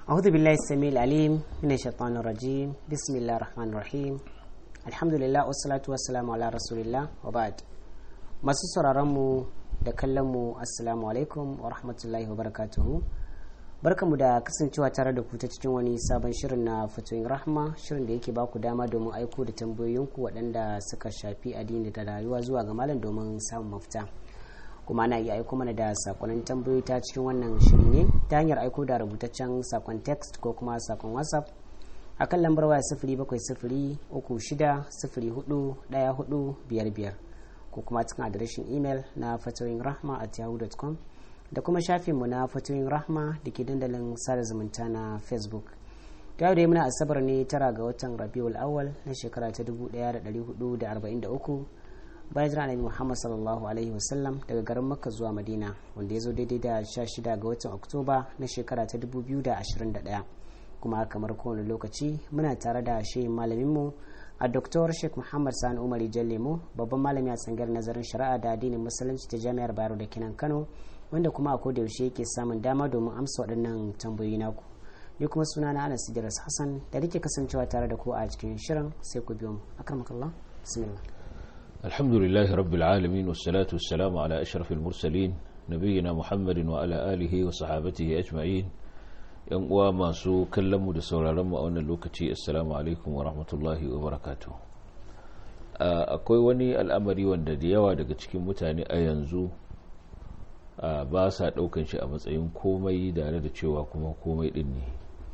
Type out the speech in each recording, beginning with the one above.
أعوذ بالله السميع العليم من الشيطان الرجيم بسم الله الرحمن الرحيم الحمد لله والصلاة والسلام على رسول الله وبعد masu sauraronmu da kallonmu assalamu alaikum wa rahmatullahi wa barakatuhu barkamu da kasancewa tare da ku ta cikin wani sabon shirin na fatoyin rahma shirin da yake baku dama domin aiko da tambayoyinku waɗanda suka shafi addini da rayuwa zuwa ga malam domin samun mafita kuma ana iya aiko mana da sakonnin tambayoyi ta cikin wannan shiri ne ta hanyar aiko da rubutaccen sakon text ko kuma sakon whatsapp akan lambar waya sifiri bakwai sifiri uku shida sifiri hudu ɗaya hudu biyar biyar ko kuma cikin adireshin imel na fatoyin rahma at yahoo.com da kuma shafinmu na fatoyin rahma da ke dandalin sada zumunta na facebook ta yau da muna asabar ne tara ga watan rabiul awal na shekara ta 1443 bayan jira annabi muhammad sallallahu alaihi wasallam daga garin makka zuwa madina wanda ya zo daidai da 16 ga watan oktoba na shekara ta 2021 kuma kamar kowane lokaci muna tare da shehin malaminmu a Dr. Sheikh Muhammad Sani Umar Lemo babban malami a tsangar nazarin shari'a da addinin musulunci ta Jami'ar Bayero da Kinan Kano wanda kuma a koda yaushe yake samun dama domin amsa waɗannan tambayoyi naku. Ni kuma suna na Anas Idris Hassan da nake kasancewa tare da ku a cikin shirin sai ku biyo mu. Akramakallah. Bismillah. Alhamdulillah rabbil alamin wassalatu wassalamu ala ashrafil mursalin nabiyina Muhammadin wa ala alihi wa sahabatihi ajma'in. yan uwa masu kallonmu da sauraronmu a wannan lokaci assalamu alaikum wa rahmatullahi wa barakatu akwai wani al'amari wanda da yawa daga cikin mutane a yanzu ba sa daukan shi a matsayin komai tare da cewa kuma komai din ne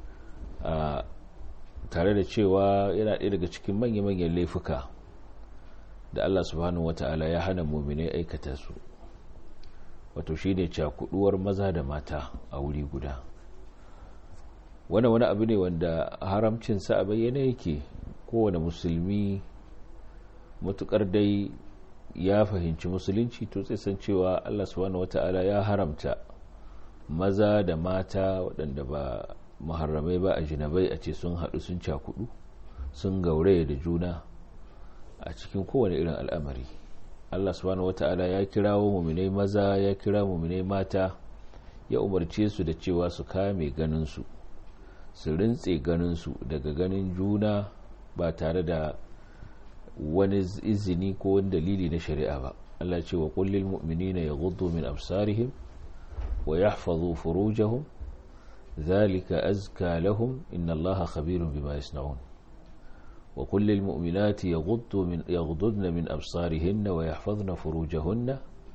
tare da cewa yana ɗaya daga cikin manya-manyan laifuka da allah subhanahu wata'ala ya hana muminai aikata su wato shine cakuduwar maza da mata a wuri guda wani wani abu ne wanda haramcinsa a bayyana yake kowane musulmi matukar dai ya fahimci musulunci to sai san cewa allah subhanahu wata'ala ya haramta maza da mata waɗanda ba muharramai ba a jinabai a ce sun haɗu sun cakudu sun gauraye da juna a cikin kowane irin al'amari allah subhanahu wata'ala ya kirawo muminai maza ya kira muminai mata ya umarce su da cewa su kame ganinsu su rintse ganinsu daga ganin juna ba tare da wani izini ko wani dalili na shari'a ba Allah ce wa kullil mu'minina yaghuddu min absarihim wa yahfazu furujahum dhalika azka lahum inna Allaha khabirun bima yasna'un wa kullil mu'minati yaghuddu min yaghudduna min absarihinna wa yahfazna furujahunna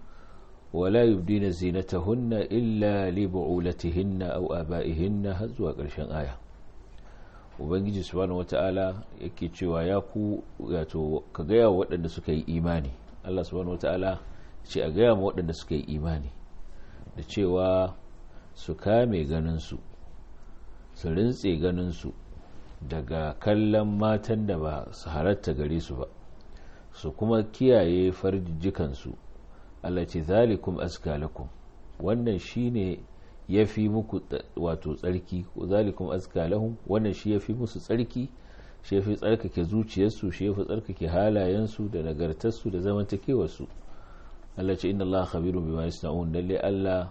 ولا يبدين زينتهن إلا لبعولتهن أو آبائهن هزوا ƙarshen aya ubangiji subhanahu wata'ala yake cewa ya ku wato ka gaya wa waɗanda suka yi imani Allah subhanahu wata'ala ce a gaya wa waɗanda suka yi imani da cewa su kame ganinsu su rintse ganinsu daga kallon matan da ba su halatta gare su ba su kuma kiyaye farjikansu Allah ce zalikum aska lakum wannan shine yafi muku wato tsarki ko zalikum aska lahum wannan shi yafi musu tsarki shi yafi tsarkake zuciyarsu shi yafi tsarkake halayensu da nagartarsu da zamantakewarsu Allah ce inna Allah khabirun bima yasnaun lalle Allah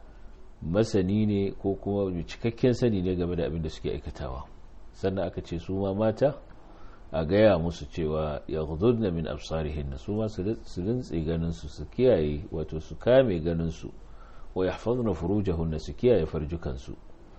masani ne ko kuma cikakken sani ne game da abin da suke aikatawa sannan aka ce su ma mata a gaya musu cewa ya na min absarihin su ma su rintse ganinsu su kiyaye wato su kame ganinsu wa ya fadna furujahunna su kiyaye farjukansu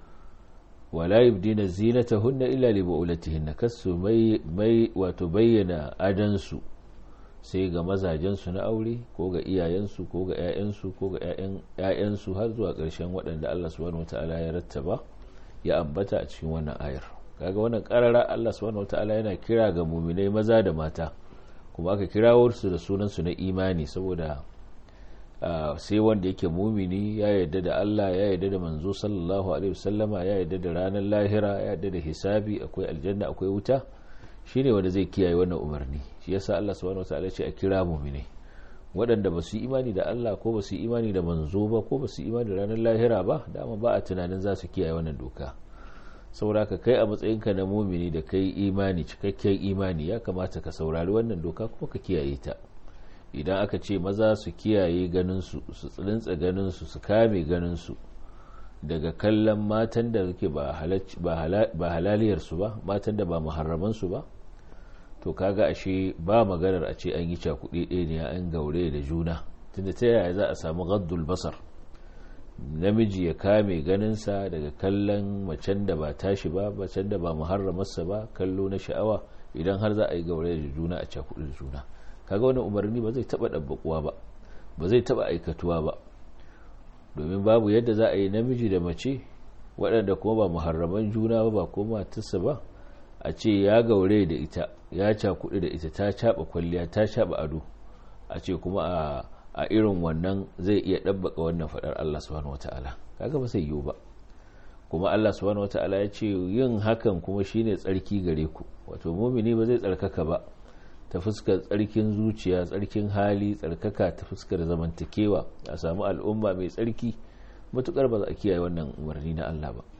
wala yubdina zinatahunna illa li bu'ulatihinna kasu mai mai wato bayyana adansu sai ga mazajensu na aure ko ga iyayensu ko ga 'ya'yansu ko ga 'ya'yansu har zuwa ƙarshen waɗanda Allah subhanahu wataala ya rattaba ya ambata a cikin wannan ayar kaga wannan karara Allah subhanahu wataala yana kira ga muminai maza da mata kuma aka kirawo su da sunan su na imani saboda sai wanda yake mumini ya yarda da Allah ya yarda da manzo sallallahu alaihi wasallama ya yarda da ranar lahira ya yarda da hisabi akwai aljanna akwai wuta shine wanda zai kiyaye wannan umarni shi yasa Allah subhanahu wataala ce a kira muminai waɗanda ba su yi imani da Allah ko ba su yi imani da manzo ba ko ba su yi imani da ranar lahira ba dama ba a tunanin za su kiyaye wannan doka saboda ka kai a matsayinka na mumini da kai imani cikakken imani ya kamata ka saurari wannan doka kuma ka kiyaye ta idan aka ce maza su kiyaye ganinsu su tsilinsa ganinsu su kame ganinsu daga kallon matan da suke ba halaliyarsu ba matan da ba muharramansu ba to kaga ashe ba maganar a ce an yi cakuɗi ɗaya ne an gaure da juna tunda ta yaya za a samu gaddul basar namiji ya kame ganinsa daga kallon macen da ba tashi ba macen da ba muharramarsa ba kallo na sha'awa idan har za a yi gaure da juna a cakuɗi da juna kaga wani umarni ba zai taɓa ɗabbaƙuwa ba ba zai taɓa aikatuwa ba domin babu yadda za a yi namiji da mace waɗanda kuma ba muharraman juna ba ba kuma matarsa ba a ce ya gaure da ita ya cakuɗi da ita ta caɓa kwalliya ta caɓa ado a ce kuma a irin wannan zai iya ɗabbaka wannan faɗar Allah subhanahu wata'ala kaga ba sai yiwu ba kuma Allah subhanahu wata'ala ya ce yin hakan kuma shine tsarki gare ku wato mumini ba zai tsarkaka ba ta fuskar tsarkin zuciya tsarkin hali tsarkaka ta fuskar zamantakewa a samu al'umma mai tsarki matukar ba za a kiyaye wannan umarni na Allah ba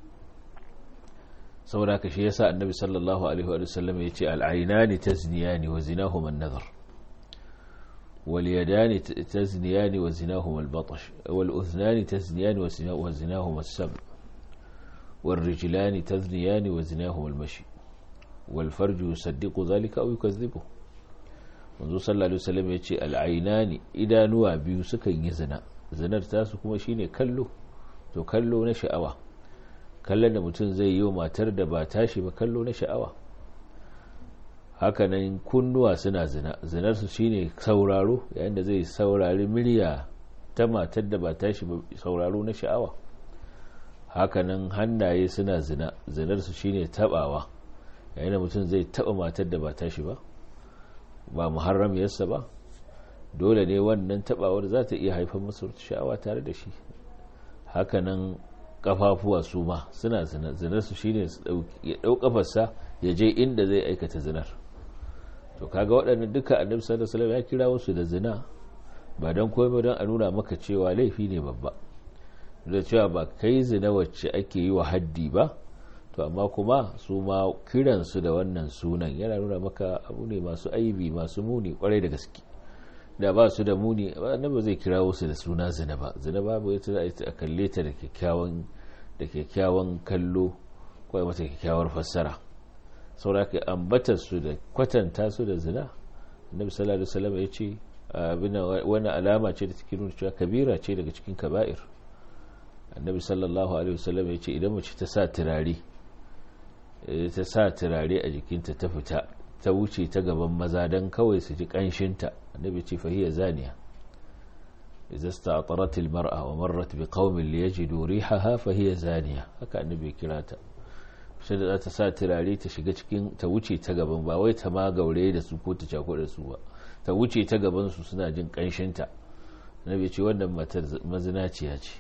saboda haka shi yasa annabi sallallahu alaihi wa sallam ya ce al'ainani tazniyani wa zinahuma an-nazar wal yadani tazniyani wa zinahuma al-batash wal udhnani tazniyani wa zinahuma as-sam wal rijlani tazniyani wa zinahuma al-mashi wal farju yusaddiqu dhalika aw yukazzibu manzo sallallahu alaihi wasallam ya ce al'ainani idanuwa biyu sukan yi zina zinar tasu kuma shine kallo to kallo na sha'awa kallon da mutum zai yi wa matar da ba tashi ba kallo na sha'awa hakanan kunnuwa suna zina zinarsu shine sauraro yayin da zai saurari murya ta matar da ba tashi ba sauraro na sha'awa hakanan hannaye suna zina zinarsu shine tabawa yayin da mutum zai taba matar da ba tashi ba ba muharramiyarsa ba dole ne wannan tabawar za ta iya haifar masa sha'awa tare da shi hakanan kafafuwa su ma suna zinar su shine ya dau kafarsa ya je inda zai aikata zinar to kaga waɗannan duka annabi sallallahu alaihi ya kira wasu da zina ba don komai don a nuna maka cewa laifi ne babba da cewa ba kai zina wacce ake yi wa haddi ba to amma kuma su ma kiransu da wannan sunan yana nuna maka abu ne masu aibi masu muni kwarai da gaske da ba su da muni nan ba zai kira wasu da suna zina ba zina babu ita za a kalle ta da kyakkyawan da kyakkyawan kallo ko mata kyakkyawar fassara saboda ka ambatar su da kwatanta su da zina annabi sallallahu alaihi wasallam ya ce abin wani alama ce da take nuna cewa kabira ce daga cikin kaba'ir annabi sallallahu alaihi wasallam ya ce idan mace ta sa turare ta sa turare a jikinta ta fita ta wuce ta gaban maza don kawai su ji kanshinta annabi ce fahiyya zaniya idza sta'tarat almar'a wa marrat bi qaumin liyajidu rihaha fahiyya zaniya haka annabi kira ta sai da ta sa turare ta shiga cikin ta wuce ta gaban ba wai ta ma gaure da su ko ta cako da su ba ta wuce ta gaban su suna jin kanshinta annabi ce wannan matar mazinaciya ce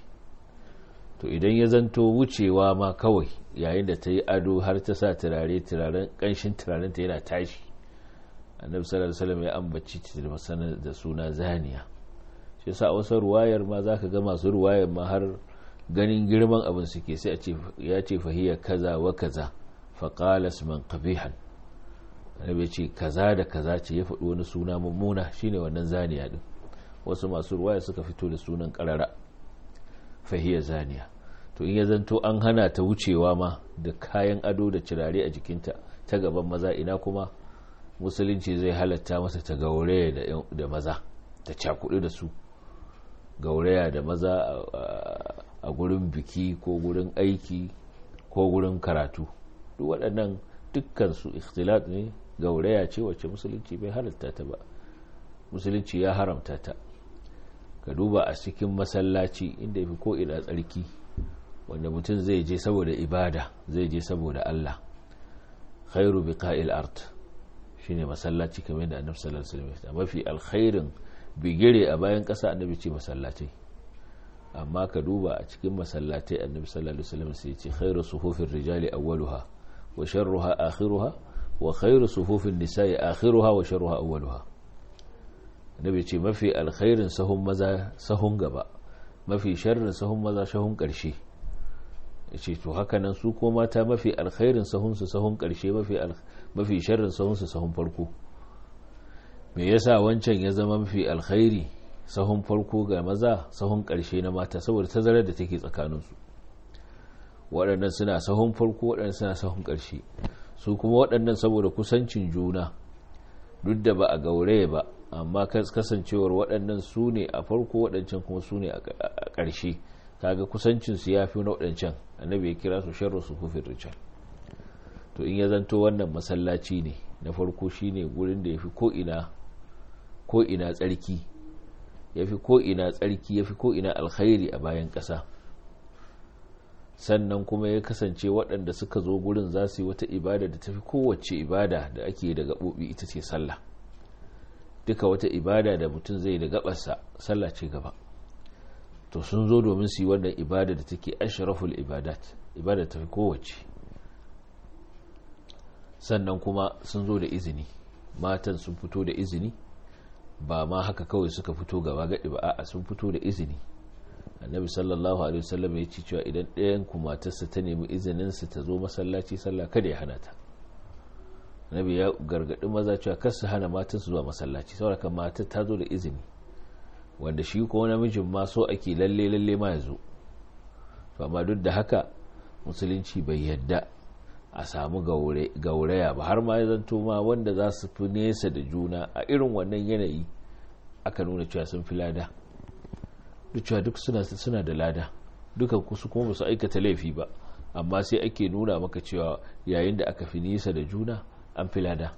to idan ya zanto wucewa ma kawai yayin da ta yi ado har ta sa turare turaren kanshin turaren ta yana tashi annabi sallallahu alaihi wasallam ya ambaci ta da masana da suna zaniya shi yasa wasu ruwayar ma zaka ga masu ruwayar ma har ganin girman abin suke sai a ce ya ce fahiya kaza wa kaza fa qala man qabihan annabi ce kaza da kaza ce ya faɗi wani suna mummuna shine wannan zaniya din wasu masu ruwaya suka fito da sunan karara fahiyar zaniya to in ya zanto an hana ta wucewa ma da kayan ado da cirare a jikinta ta gaban maza ina kuma musulunci zai halatta masa ta gauraya da maza ta cakudu da su gauraya da maza a gurin biki ko gurin aiki ko gurin karatu duk waɗannan dukkan su ikhtilat ne gauraya ce wacce musulunci bai halatta ta ba musulunci ya haramta ta ka duba a cikin masallaci inda fi ko ina tsarki wanda mutum zai je saboda ibada zai je saboda Allah khairu biqa'il art shine masallaci kamar da annabi sallallahu alaihi wasallam mafi alkhairin bigire a bayan ƙasa annabi ce masallatai amma ka duba a cikin masallatai annabi sallallahu alaihi wasallam sai ce khairu suhufir rijali awwaluha wa sharruha akhiruha wa khairu sufufin nisa'i akhiruha wa sharruha awwaluha annabi ce mafi alkhairin sahun maza sahun gaba mafi sharrin sahun maza sahun ƙarshe ce to haka nan su ko mata mafi alkhairin sahun su sahun ƙarshe mafi mafi sharrin sahun su sahun farko me yasa wancan ya zama mafi alkhairi sahun farko ga maza sahun ƙarshe na mata saboda tazarar da take tsakanin su waɗannan suna sahun farko waɗannan suna sahun ƙarshe su kuma waɗannan saboda kusancin juna duk da ba a gauraye ba amma kasancewar waɗannan su ne a farko waɗancan kuma su ne a ƙarshe kaga kusancinsu ya fi na waɗancan annabi ya kira su sharru su hufin rijal to in ya zanto wannan masallaci ne na farko shine gurin da ya fi ko'ina tsarki ya fi ko'ina tsarki ya fi ko'ina alkhairi a bayan ƙasa sannan kuma ya kasance waɗanda suka zo gurin za su yi wata ibada da tafi kowace ibada da ake da gaɓoɓi ita ce sallah duka wata ibada da mutum zai da gaɓarsa sallah ce gaba to sun zo domin su yi wannan ibada da take ashraful ibadat ibada tafi kowace sannan kuma sun zo da izini matan sun fito da izini ba ma haka kawai suka fito gaba gaɗi ba a sun fito da izini annabi sallallahu alaihi wasallam ya ce cewa idan ɗayan ku matarsa ta nemi izinin su ta zo masallaci sallah kada ya hana ta annabi ya gargaɗi maza cewa kar su hana matan su zuwa masallaci saboda matar ta zo da izini wanda shi ko namijin ma so ake lalle lalle ma ya zo to amma duk da haka musulunci bai yadda a samu gauraya ba har ma ya zanto ma wanda za su fi nesa da juna a irin wannan yanayi aka nuna cewa sun fi lada duk cewa duk suna da lada dukan kusu kuma ba su aikata laifi ba amma sai ake nuna maka cewa yayin da aka fi nesa da juna an fi lada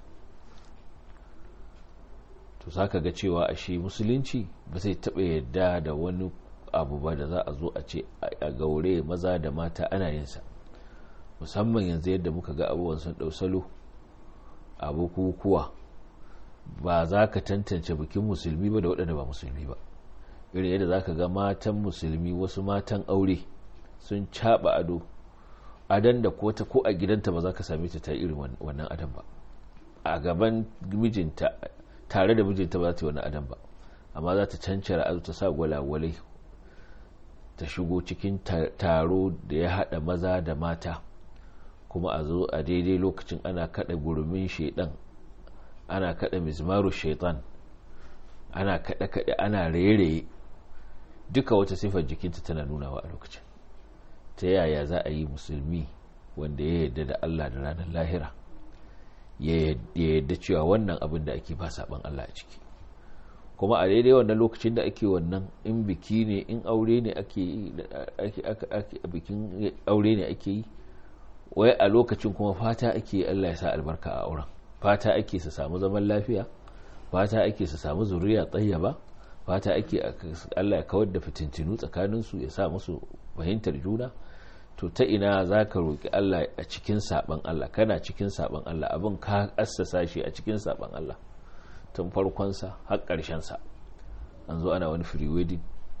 to za ka ga cewa a shi musulunci ba zai taɓa yadda da wani abu ba da za a zo a ce a gaure maza da mata ana yinsa musamman yanzu yadda muka ga abubuwan sun ɗau salo a bukukuwa ba za ka tantance bikin musulmi ba da waɗanda ba musulmi ba irin yadda za ka ga matan musulmi wasu matan aure sun caɓa ado adan da ko ta ko a gidanta ba za ka same ta ta irin wannan adan ba a gaban mijinta tare da mijinta ba za ta yi wannan adan ba amma za ta cancara ado ta sa gwalagwalai ta shigo cikin taro da ya haɗa maza da mata kuma a zo a daidai lokacin ana kada gurumin shaidan ana kada mizmaru shaitan ana kada kada ana raye duka wata sifar jikinta tana nunawa a lokacin ta yaya za a yi musulmi wanda ya yarda da Allah da ranar lahira ya yarda cewa wannan abin da ake ba saban Allah a ciki kuma a daidai wannan lokacin da ake wannan in biki ne in aure ne ake yi bikin aure ne ake yi wai a lokacin kuma fata ake Allah ya sa albarka a auren fata ake su samu zaman lafiya fata ake su samu zuriya tsayyaba fata ake Allah ya kawar da fitintinu tsakaninsu ya sa musu fahimtar juna to ta ina za ka roƙi Allah a cikin saɓan Allah kana cikin saɓan Allah abin ka assasa shi a cikin saɓan Allah tun farkonsa har ƙarshensa an zo ana wani free wedding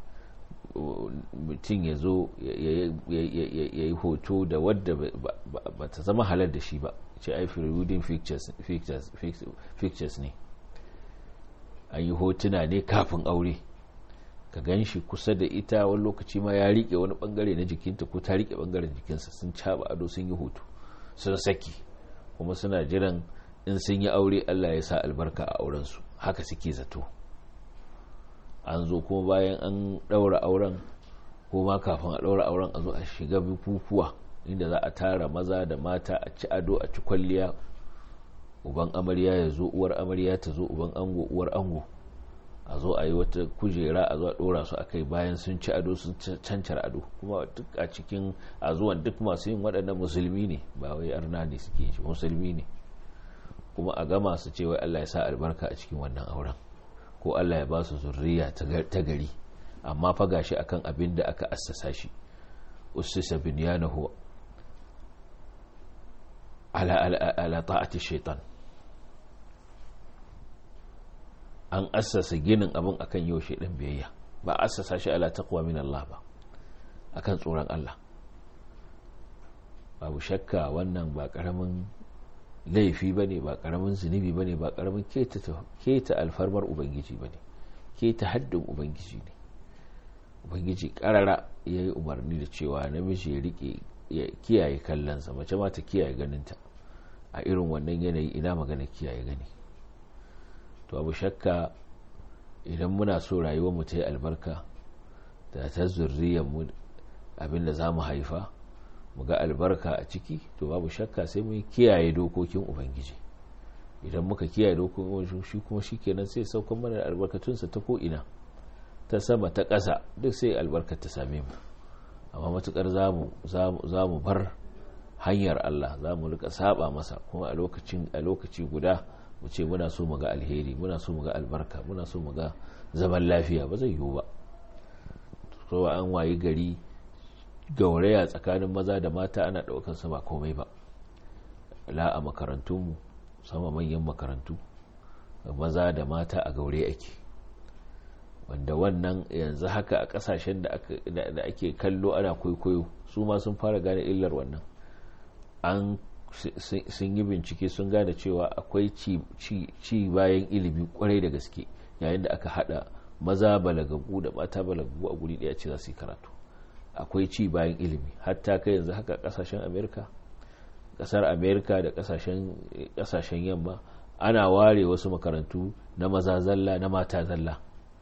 mutum ya zo ya yi hoto da wadda ba ta zama halar da shi ba ce ai free wedding pictures ne an yi hotuna ne kafin aure ka gan shi kusa da ita wani lokaci ma ya rike wani bangare na jikinta ko ta rike bangaren jikinsa sun caba ado sun yi hoto sun saki kuma suna jiran in sun yi aure allah ya sa albarka a aurensu haka suke zato an zo kuma bayan an ɗaura auren ko ma kafin a ɗaura auren a zo a shiga bukukuwa inda za a tara maza da mata a ci ado a ci kwalliya uban amarya ya zo uwar amarya ta zo uban ango uwar ango a zo a yi wata kujera a zo a ɗora su a kai bayan sun ci ado sun cancar ado kuma duk a cikin a zuwan duk masu yin waɗannan musulmi ne ba wai arna ne suke shi musulmi ne kuma a gama su ce wai Allah ya sa albarka a cikin wannan auren ko Allah ya ba su zurriya ta gari amma fa gashi akan abin da aka assasa shi ussisa binyanahu ala ala ala ta'ati shaitan an assasa ginin abin akan yau shaidan biyayya ba assasa shi ala taqwa min Allah ba akan tsoron Allah babu shakka wannan ba karamin laifi ba ne ba karamin zunubi ba ne ba karamin keta alfarmar ubangiji ba ne keta haddin ubangiji ne ubangiji karara ya yi umarni da cewa namiji ya rike ya kiyaye kallonsa mace ma ta kiyaye ganinta a irin wannan yanayi ina magana kiyaye gani to abu shakka idan muna so rayuwar mu ta yi albarka da ta zurriyar mu abinda za mu haifa mu ga albarka a ciki to babu shakka sai mu kiyaye dokokin ubangiji idan muka kiyaye dokokin shi kuma shi kenan sai saukan mana da albarkatunsa ta ko'ina ta sama ta ƙasa duk sai albarkar ta same mu amma matukar za mu bar hanyar Allah za mu rika saba masa kuma a lokacin a lokaci guda mu ce muna so mu ga alheri muna so mu ga albarka muna so mu ga zaman lafiya ba zai yiwu ba so an wayi gari gauraya tsakanin maza da mata ana ɗaukar sama komai ba la a makarantunmu sama manyan makarantu maza da mata a gaure ake wanda wannan yanzu haka a kasashen da ake kallo ana kwaikwayo su ma sun fara gane illar wannan an sun yi bincike sun gane cewa akwai ci bayan ilimi kwarai da gaske yayin da aka hada maza balagagu da mata balagagu a guri daya ce za su yi karatu akwai ci bayan ilimi hatta kai yanzu haka kasashen amerika kasar amerika da kasashen yamma ana ware wasu makarantu na maza zalla na mata zalla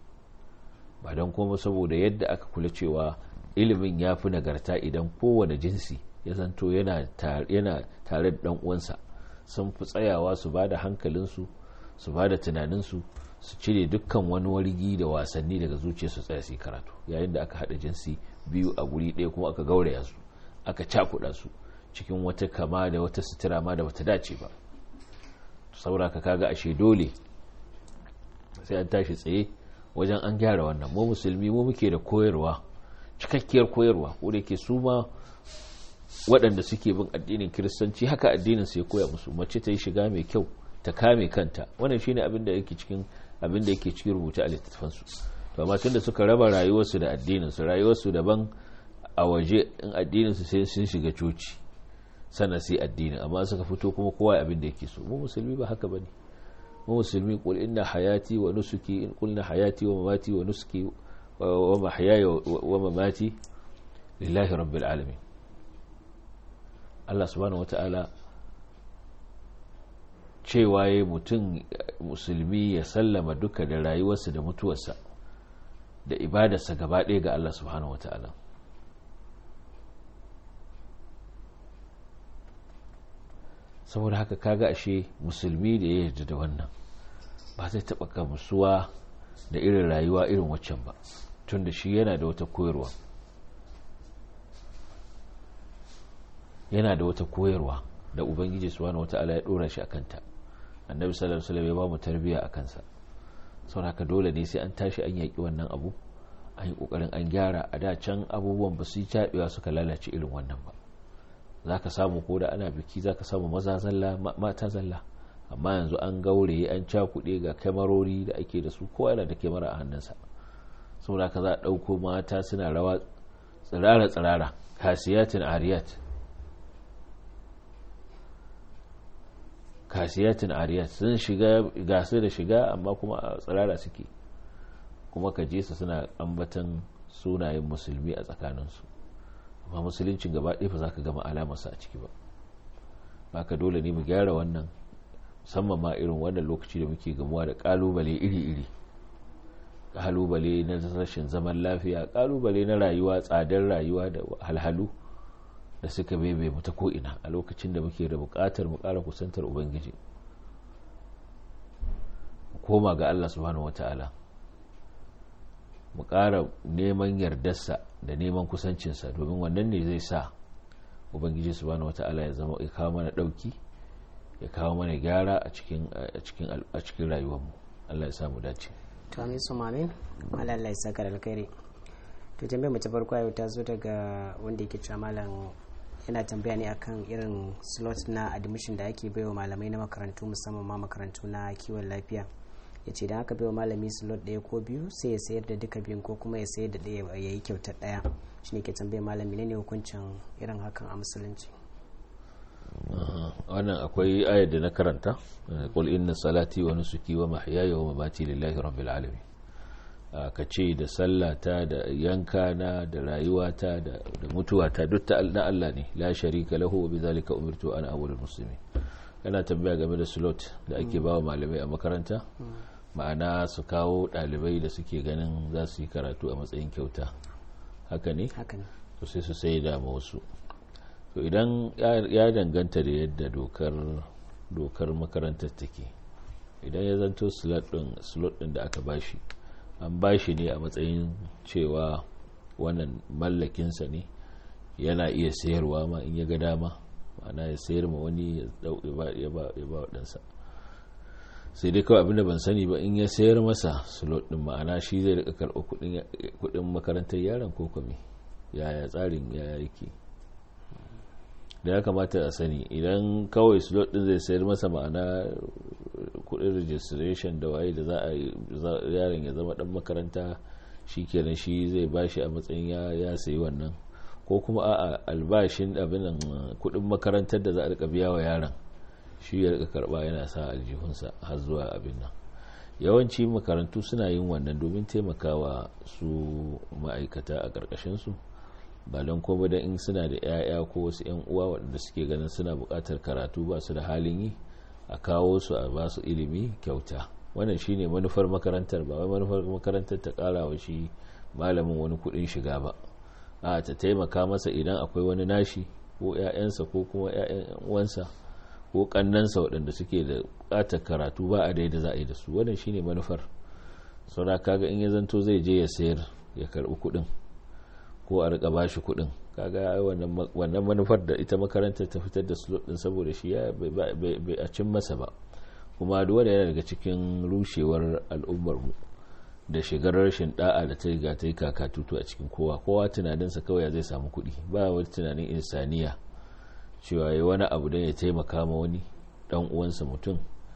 ba don kuma saboda yadda aka kula cewa ilimin ya fi nagarta idan kowane jinsi ya zanto yana tare da dan uwansa sun fi tsayawa su ba da hankalinsu su ba da tunaninsu su cire dukkan wani wargi da wasanni daga zuciya su tsaya su karatu yayin da aka haɗa jinsi biyu a guri ɗaya kuma aka gauraya su aka cakuɗa su cikin wata kama da wata sutura ma da bata dace ba saura ka kaga ashe dole sai an tashi tsaye wajen an gyara wannan mu musulmi mu muke da koyarwa cikakkiyar koyarwa ko da ke su ma waɗanda suke bin addinin kiristanci haka addinin su ya koya musu mace ta yi shiga mai kyau ta kame kanta wannan shine abin da yake cikin abin da yake cikin rubuce a littattafan su to amma tunda suka raba rayuwarsu da addinin su rayuwarsu daban a waje in addinin su sai sun shiga coci sana sai addini amma suka fito kuma kowa abin da yake so mu musulmi ba haka bane mu musulmi qul inna hayati wa nusuki in qulna hayati wa mamati wa nusuki wa mahyaya wa mamati lillahi rabbil alamin Allah subhanahu wataala cewa yayi mutum musulmi ya sallama duka da rayuwarsa da mutuwarsa da ibadarsa gaba ɗaya ga Allah subhanahu wataala saboda haka kaga ashe musulmi da ya yarda da wannan ba zai taɓa gamsuwa da irin rayuwa irin waccan ba tun da shi yana da wata koyarwa yana da wata koyarwa da ubangiji subhanahu wata'ala ya dora shi akanta annabi sallallahu alaihi wasallam ya ba mu tarbiya akan sa saboda haka dole ne sai an tashi an yaki wannan abu an yi kokarin an gyara a da can abubuwan ba su yi tabewa suka lalace irin wannan ba za ka samu ko da ana biki za ka samu maza zalla mata zalla amma yanzu an gaure an cakuɗe ga kyamarori da ake da su ko yana da kyamara a hannunsa saboda ka za a ɗauko mata suna rawa tsirara-tsirara kasiyatin ariyat kasiyatin ariyat sun shiga gasu da shiga amma kuma a tsirara suke kuma ka je su suna ambatan sunayen musulmi a tsakaninsu amma musuluncin gaba ɗaya ba za ka gama alamarsa a ciki ba baka dole ne mu gyara wannan musamman ma irin wannan lokaci da muke gamuwa da ƙalubale iri-iri ƙalubale na rashin zaman lafiya ƙalubale na rayuwa tsadar rayuwa da halhalu da suka bebe mu ta ko'ina a lokacin da muke da buƙatar mu ƙara kusantar ubangiji mu koma ga allah subhanahu wata'ala mu ƙara neman yardarsa da neman kusancinsa domin wannan ne zai sa ubangiji subhanahu wata'ala ya zama ya kawo mana ɗauki ya kawo mana gyara a cikin rayuwarmu allah ya samu dace to amin su mamin Allah ya saka da alkhairi to tambayar mace farko yau ta zo daga wanda yake cewa malam yana tambaya ne akan irin slot na admission da ake baiwa malamai na makarantu musamman ma makarantu na kiwon lafiya ya ce da aka baiwa malami slot ɗaya ko biyu sai ya sayar da duka biyun ko kuma ya sayar da ɗaya ya yi kyautar ɗaya shi ne ke tambayar malami ne hukuncin irin hakan a musulunci wannan akwai ayar da na karanta qul inna salati wa nusuki wa mahyaya wa mamati lillahi rabbil alamin ka ce da sallata da yanka na da rayuwata da mutuwata duk ta na Allah ne la sharika lahu wa bidhalika umirtu ana awwalul muslimin kana tambaya game da slot da ake bawa malamai a makaranta ma'ana su kawo ɗalibai da suke ganin za su yi karatu a matsayin kyauta haka ne haka ne to sai su sai da wasu to idan ya danganta da yadda dokar dokar makarantar take idan ya zanto slot din da aka bashi an bashi ne a matsayin cewa wannan mallakinsa ne yana iya sayarwa ma in ya ga dama ma'ana ya sayar ma wani ya ba waɗansa sai dai kawai abinda ban sani ba in ya sayar masa slot din ma'ana shi zai rika karɓa kuɗin makarantar yaron ko kame yaya tsarin ya yake da ya kamata a sani idan kawai slot din zai sayar masa ma'ana kudin registration da waye da za a yaron ya zama dan makaranta shi kenan shi zai bashi a matsayin ya sayi wannan ko kuma a albashin abin kudin makarantar da za a rika biya wa yaron shi ya rika karba yana sa aljihunsa har zuwa abin nan yawanci makarantu suna yin wannan domin taimakawa su ma'aikata a ƙarƙashinsu ba don kuma da in suna da 'ya'ya ko wasu 'yan uwa waɗanda suke ganin suna buƙatar karatu ba su da halin yi a kawo su a ba su ilimi kyauta wannan shine manufar makarantar ba wai manufar makarantar ta ƙara wa shi malamin wani kuɗin shiga ba a ta taimaka masa idan akwai wani nashi ko 'ya'yansa ko kuma 'ya'yan uwansa ko kannansa waɗanda suke da buƙatar karatu ba a daida za a yi da su wannan shine manufar saura kaga in ya zanto zai je ya sayar ya karɓi kuɗin ko a rika ba shi kuɗin kaga wannan manufar da ita makarantar ta fitar da slot din saboda shi ya bai a cin masa ba kuma duwa da yana daga cikin rushewar al'ummar mu da shigar rashin da'a da ta riga ta yi kakatutu a cikin kowa kowa tunaninsa kawai zai samu kuɗi ba wani tunanin insaniya cewa ya wani abu don ya taimaka ma wani dan uwansa mutum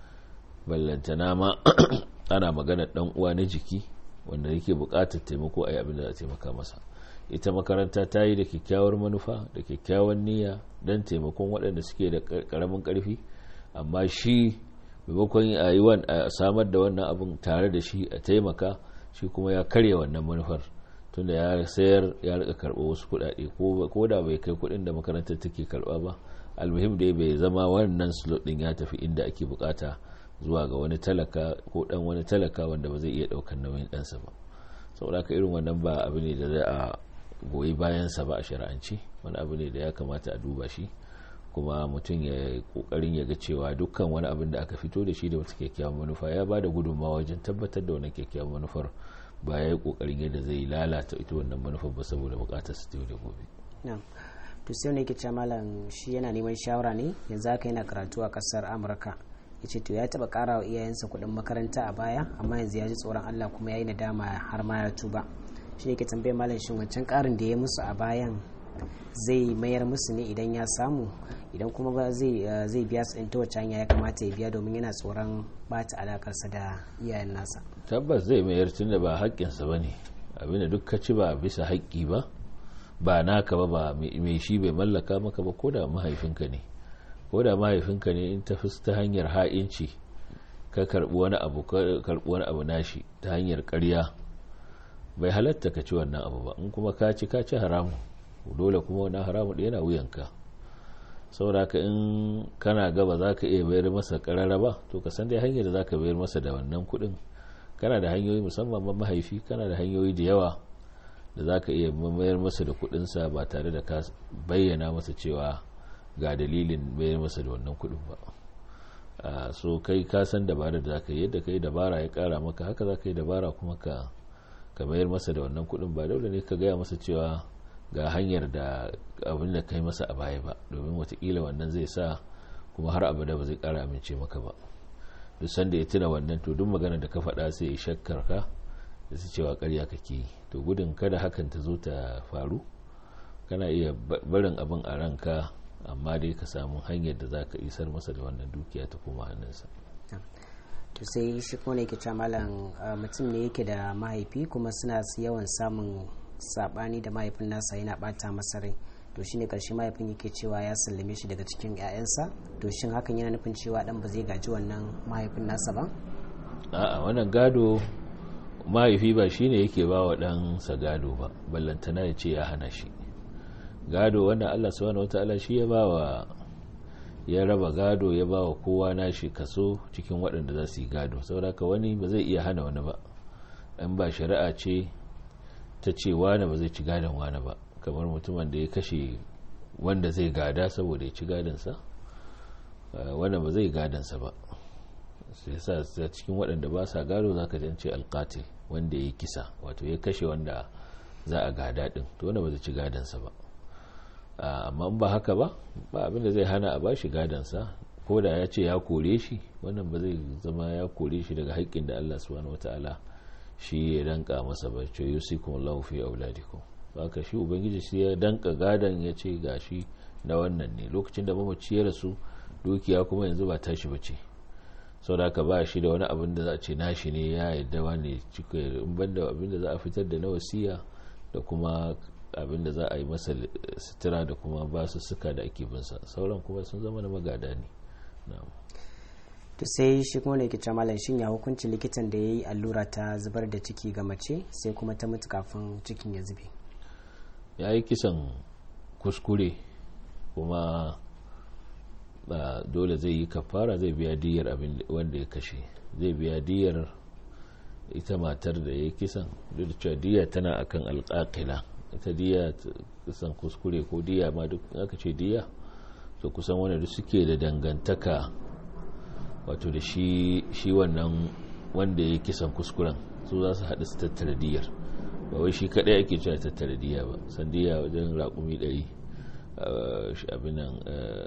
ballantana ma ana magana dan uwa na jiki wanda yake buƙatar taimako a yi abin da za a taimaka masa ita makaranta ta yi da kyakkyawar manufa da kyakkyawan niyya don taimakon waɗanda suke da ƙaramin ƙarfi amma shi maimakon a yi a samar da wannan abin tare da shi a taimaka shi kuma ya karya wannan manufar tunda ya sayar ya rika karɓo wasu kuɗaɗe ko da bai kai kuɗin da makarantar take karɓa ba almuhim dai bai zama wannan slot ɗin ya tafi inda ake bukata zuwa ga wani talaka ko ɗan wani talaka wanda ba zai iya ɗaukar nauyin ɗansa ba saboda haka irin wannan ba abu ne da za a goyi bayansa ba a shari'anci wani abu ne da ya kamata a duba shi kuma mutum ya kokarin ya ga cewa dukkan wani abin da aka fito da shi da wata kyakkyawan manufa ya ba da gudunmawa wajen tabbatar da wani kyakkyawan manufar ba ya yi kokarin yadda zai lalata ita wannan manufar ba saboda bukatar su da gobe to sai ne yake malam shi yana neman shawara ne yanzu haka yana karatu a kasar amurka ya ce to ya taba kara wa iyayensa kuɗin makaranta a baya amma yanzu ya ji tsoron allah kuma ya yi nadama har ma ya tuba shi ne ke tambayar malam shin wancan karin da ya musu a bayan zai mayar musu ne idan ya samu idan kuma ba zai biya su ta wacce hanya ya kamata ya biya domin yana tsoron bata alakarsa da iyayen nasa tabbas zai mayar tun da ba haƙƙinsa ba ne abinda duk ka ci ba bisa haƙƙi ba ba naka ba ba mai shi bai mallaka maka ba ko da mahaifinka ne ko da mahaifinka ne in ta ta hanyar ha'inci ka karɓi wani abu karɓi wani abu nashi ta hanyar ƙarya bai halatta ka ci wannan abu ba in kuma ka ci ka ci haramu dole kuma wani haramu da yana wuyanka saboda ka in kana gaba za ka iya bayar masa karara ba to ka san dai hanyar da za ka bayar masa da wannan kuɗin kana da hanyoyi musamman ma mahaifi kana da hanyoyi da yawa da za ka iya mayar masa da kuɗinsa ba tare da ka bayyana masa cewa ga dalilin bayar masa da wannan kuɗin ba so kai ka san dabarar da za ka yi yadda ka yi dabara ya kara maka haka za ka yi dabara kuma ka ka mayar masa da wannan kuɗin ba dole ne ka gaya masa cewa ga hanyar da abin da kai masa a baya ba domin watakila wannan zai sa kuma har abada ba zai kara amince maka ba duk sanda ya tuna wannan to duk magana da ka faɗa sai ya shakkar ka da su cewa karya kake yi to gudun kada hakan ta zo ta faru kana iya barin abin a ranka amma dai ka samu hanyar da za ka isar masa da wannan dukiya ta koma hannunsa to sai shi kuma ne ke malam mutum ne yake da mahaifi kuma suna yawan samun sabani da mahaifin nasa yana bata masa rai to shine karshe mahaifin yake cewa ya sallame shi daga cikin 'ya'yansa to shin hakan yana nufin cewa dan ba zai gaji wannan mahaifin nasa ba a'a wannan gado mahaifi ba shine yake ba wa ɗansa gado ba ballantana ya ce ya hana shi gado wannan allah subhanahu wataala shi ya ba wa ya raba gado ya ba wa kowa nashi kaso cikin waɗanda za su yi gado sauraka wani ba zai iya hana wani ba in ba shari'a ce ta ce wani ba zai ci gadon wani ba kamar mutumin da ya kashe wanda zai gada saboda ya ci gadansa wanda ba zai gadansa ba sai sa cikin waɗanda ba sa gado za ka jance alkatil wanda ya kisa wato ya kashe wanda za a gada ɗin to wanda ba zai ci gadansa ba amma ba haka ba ba abinda zai hana a bashi gadansa ko da ya ce ya kore shi wannan ba zai zama ya kore shi daga haƙƙin da Allah subhanahu wataala shi ya danka masa ba ce yusikum Allahu fi auladikum haka shi ubangiji shi ya danka gadan ya ce gashi na wannan ne lokacin da mamaci ya rasu dukiya kuma yanzu ba tashi ba ce sau da ba shi da wani abin da za a ce nashi ne ya yadda wani cika in banda abin da za a fitar da na wasiya da kuma abin da za a yi masa sutura da kuma ba su suka da ake binsa sauran kuma sun zama na magada ne to sai shi kuma ne ke malam shin ya hukunci likitan da ya yi allura ta zubar da ciki ga mace sai kuma ta mutu kafin cikin ya zube ya yi kisan kuskure kuma ba dole zai yi kafara zai biya diyar abin wanda ya kashe zai biya diyar ita matar da ya kisan duk da cewa diya tana akan alƙaƙila ita diya kisan kuskure ko diya ma duk aka ce diya to kusan wanda duk suke da dangantaka wato da shi shi wannan wanda ya kisan kuskuren su za su haɗu su tattara diyar ba wai shi kaɗai ake cewa tattara diya ba san diya wajen raƙumi ɗari abinan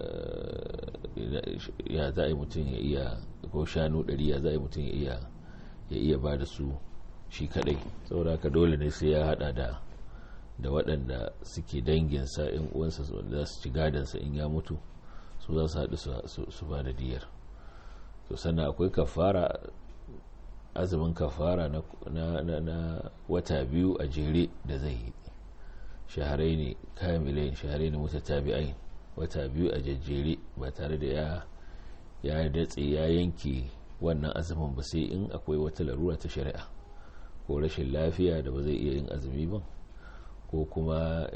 ya za a yi mutum ya iya ko shanu ɗari ya za a yi mutum ya iya ba da su shi kadai saboda haka dole ne sai ya hada da da waɗanda suke danginsa in uwansa za su ci gadansa in ya mutu su za su haɗu su ba da diyar to sannan akwai kafara azumin kafara na wata biyu a jere da zai yi shaharai ne kamilai shaharai ne mutatabi'ai wata biyu a jajjere ba tare da ya ya datse ya yanke wannan azumin ba sai in akwai wata larura ta shari'a ko rashin lafiya da ba zai iya yin azumi ba ko kuma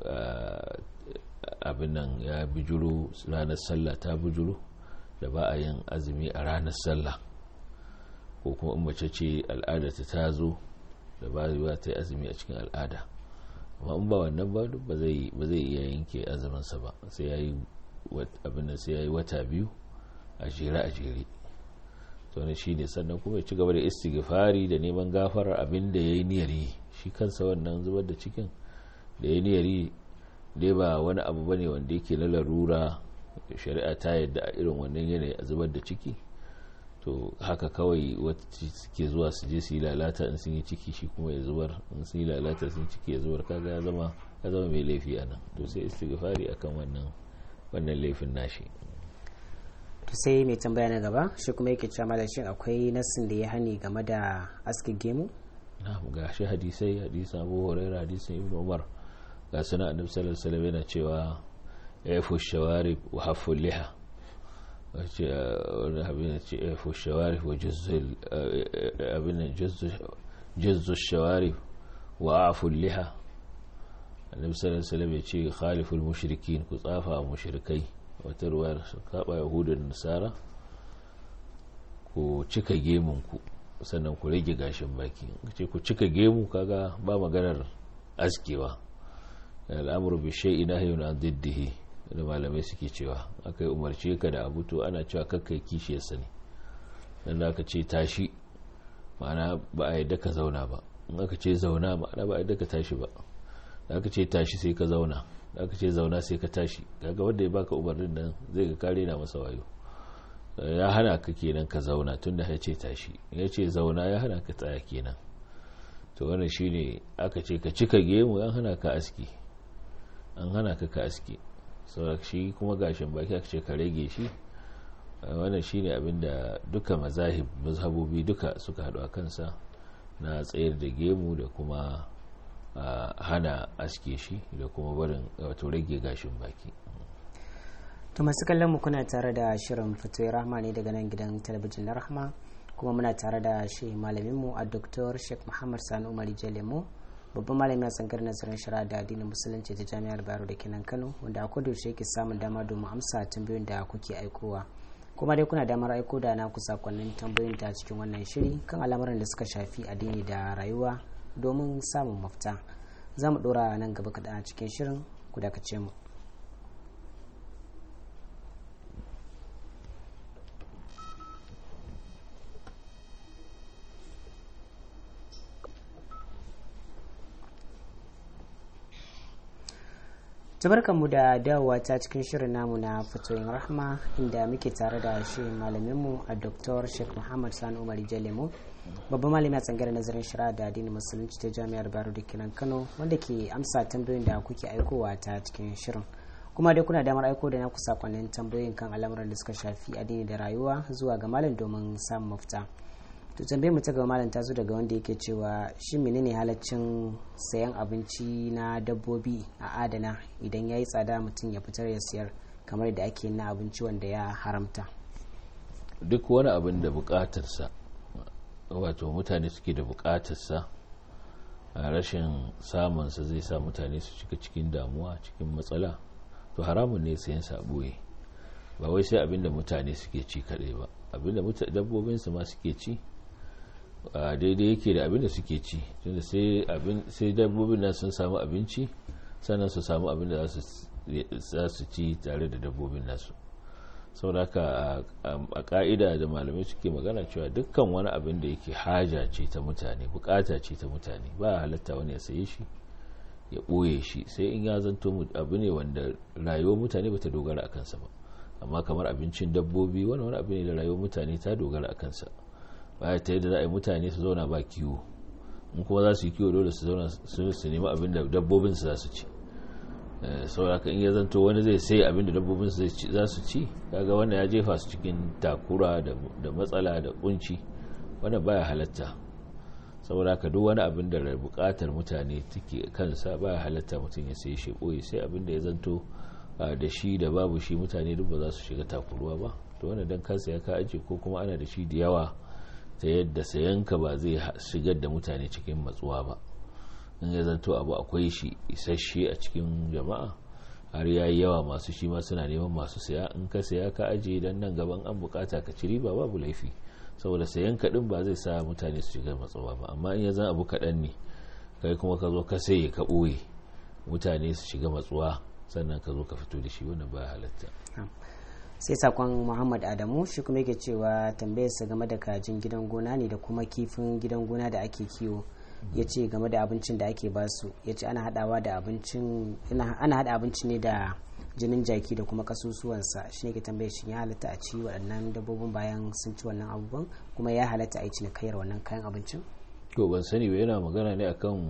abin nan ya bijiro ranar sallah ta bijiro da ba a yin azumi a ranar sallah ko kuma in mace ce al'adarta ta zo da ba ta yi azumi a cikin al'ada amma in ba wannan ba ba zai iya yanke azuminsa ba sai ya yi abin da sai ya yi wata biyu a jere a jere to ne shi ne sannan kuma ya ci gaba da istighfari da neman gafarar abin da ya yi niyyar yi shi kansa wannan zubar da cikin da ya niyyar yi dai ba wani abu ba ne wanda yake na larura shari'a ta yadda a irin wannan yanayi a zubar da ciki to haka kawai wacce suke zuwa su je su yi lalata in sun yi ciki shi kuma ya zubar in sun yi lalata sun ciki ya zubar kaga ya zama ya zama mai laifi a nan to sai istighfari akan wannan wannan laifin nashi to sai mai tambaya na gaba shi kuma yake cewa malam shin akwai nassin da ya hani game da aski gemu na ga shi hadisai hadisan Abu Hurairah hadisan Ibn Umar ga sunan Annabi sallallahu alaihi wasallam yana cewa yafu shawarib wa hafu liha wani abin da ce yafu shawarib wa abin jazzu shawarib wa afu liha Annabi sallallahu alaihi wasallam ya ce khaliful mushrikin ku tsafa mushrikai wata ruwayar kaba yahudun nasara ku cika gemunku sannan ku rage gashin baki ce ku cika gemu kaga ba maganar askewa al'amuru bi shay'in nahyun an diddihi da malamai suke cewa akai umarce ka da abu to ana cewa kakkai kishiyar sa ne dan da aka ce tashi ma'ana ba a yadda ka zauna ba in aka ce zauna ma'ana ba a yadda ka tashi ba da aka ce tashi sai ka zauna da aka ce zauna sai ka tashi kaga wanda ya baka umarnin nan zai ga kare na masa wayo ya hana ka kenan ka zauna tunda ya ce tashi ya ce zauna ya hana ka tsaya kenan to wannan shine aka ce ka cika gemu an hana ka aski an hana ka ka aski saboda shi kuma gashin baki aka ce ka rage shi wannan shine abinda duka mazahib mazhabobi duka suka haɗu a kansa na tsayar da gemu da kuma hana aske shi da kuma barin wato rage gashin baki to masu kallon mu kuna tare da shirin fitoyi rahma ne daga nan gidan talabijin na rahma kuma muna tare da shi malamin mu a dr sheikh muhammad sani umar jalemo babban malami a tsangar nazarin shari'a da addinin musulunci ta jami'ar bayero da kenan kano wanda a kudu shi yake samun dama domin amsa tambayoyin da kuke aikowa kuma dai kuna damar aiko da naku sakonnin tambayoyin ta cikin wannan shiri kan al'amuran da suka shafi addini da rayuwa domin samun mafita za mu dora nan gaba kaɗan a cikin shirin ku dakace mu mu da dawowa ta cikin shirin namu na fatoyin rahma inda muke tare da shi malaminmu a dr sheikh muhammad sani umar jalemu babban malami a tsangar nazarin shari'a da addinin musulunci ta jami'ar baro da kinan kano wanda ke amsa tambayoyin da kuke aikowa ta cikin shirin kuma dai kuna damar aiko da naku sakonnin tambayoyin kan al'amuran da suka shafi addini da rayuwa zuwa ga malam domin samun mafita to tambayar mu ta gaba malam ta zo daga wanda yake cewa shi menene halaccin sayan abinci na dabbobi a adana idan ya yi tsada mutum ya fitar ya siyar kamar da ake na abinci wanda ya haramta duk wani abin da bukatarsa wato mutane suke da bukatarsa a rashin samunsa zai sa mutane su shiga cikin damuwa cikin matsala to haramun ne sayan sabuye ba wai sai abinda mutane suke ci kadai ba abinda dabbobinsu ma suke ci daidai yake da abinda suke ci tunda sai dabbobin nan sun samu abinci sannan su samu abinda za su ci tare da dabbobin nasu sauraka a ka'ida da malamai suke magana cewa dukkan wani abin da yake haja ce ta mutane bukata ce ta mutane ba halatta wani ya saye shi ya ɓoye shi sai in ya zanto abu ne wanda rayuwar mutane bata dogara a kansa ba amma kamar abincin dabbobi wani wani abu ne da rayuwar mutane ta dogara a kansa baya ta yadda za a yi mutane su zauna ba kiwo in kuma za su yi kiwo dole su zauna su nemi abin da dabbobin su za su ci sauraka in ya zanto wani zai sai abin da dabbobin su za su ci kaga wannan ya jefa su cikin takura da matsala da kunci wannan baya halatta saboda ka duk wani abin da bukatar mutane take kansa baya halatta mutum ya sai shi boye sai abin da ya zanto da shi da babu shi mutane duk ba za su shiga takuruwa ba to wannan dan kansa ya ka aje ko kuma ana da shi da yawa ta yadda sayanka ba zai shigar da mutane cikin matsuwa ba in ya zanto abu akwai shi isasshe a cikin jama'a har ya yi yawa masu shi ma suna neman masu saya in ka saya ka aje dan nan gaban an bukata ka ci riba babu laifi saboda sayan kaɗin ba zai sa mutane su shiga matsawa ba amma in ya zan abu kaɗan ne kai kuma ka zo ka saye ka ɓoye mutane su shiga matsuwa sannan ka zo ka fito da shi wannan ba halatta sai sakon muhammad adamu shi kuma yake cewa tambayarsa game da kajin gidan gona ne da kuma kifin gidan gona da ake kiwo ya ce game da abincin da ake basu ya ce ana hadawa da abincin ana hada abinci ne da jinin jaki da kuma kasusuwansa shi ne ke tambaye shi ya halatta a ci waɗannan dabbobin bayan sun ci wannan abubuwan kuma ya halatta a yi cinikayar wannan kayan abincin to ban sani ba yana magana ne akan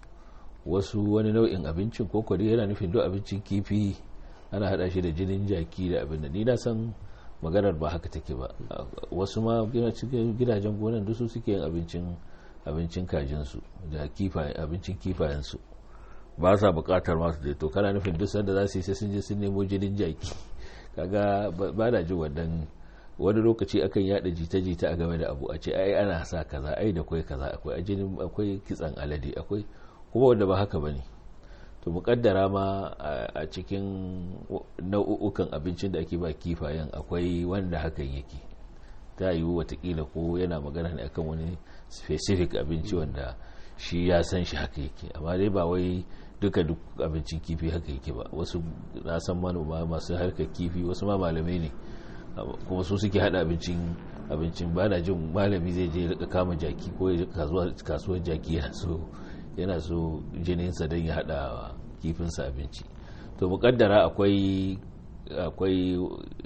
wasu wani nau'in abincin ko kwari yana nufin duk abincin kifi ana hada shi da jinin jaki da abin da ni na san maganar ba haka take ba wasu ma cikin gidajen gonan duk su suke yin abincin abincin kajinsu da abincin kifayensu ba sa bukatar masu da to kana nufin duk sanda za su yi sai sun je sun nemo jinin jaki kaga ba na jin wannan wani lokaci akan yada jita-jita a game da abu a ce ai ana sa kaza ai da kwai kaza akwai ajinin akwai kitsan alade akwai kuma wanda ba haka bane to mukaddara ma a cikin nau'ukan abincin da ake ba kifayen akwai wanda hakan yake ta yiwu watakila ko yana magana ne akan wani specific abinci wanda shi ya san shi haka yake amma dai ba wai duka duk abincin kifi haka yake ba wasu na san manoma masu harkar kifi wasu ma malamai ne kuma su suke hada abincin abincin ba na jin malami zai je rika kama jaki ko ya kasuwar jaki yana so yana so jininsa don ya hada kifinsa abinci to mukaddara akwai akwai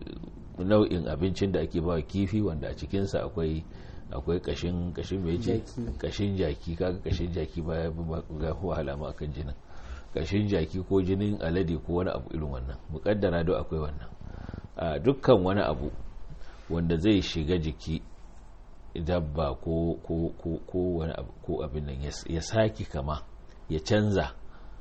nau'in abincin da ake ba kifi wanda a cikinsa akwai akwai kashin kashin mai ce kashin jaki kaga kashin jaki baya ga wahala ma akan jinin kashin jaki ko jinin alade ko wani abu irin wannan mukaddara do akwai wannan a dukkan wani abu wanda zai shiga jiki dabba ko ko ko ko wani abu ko abin nan ya saki kama ya canza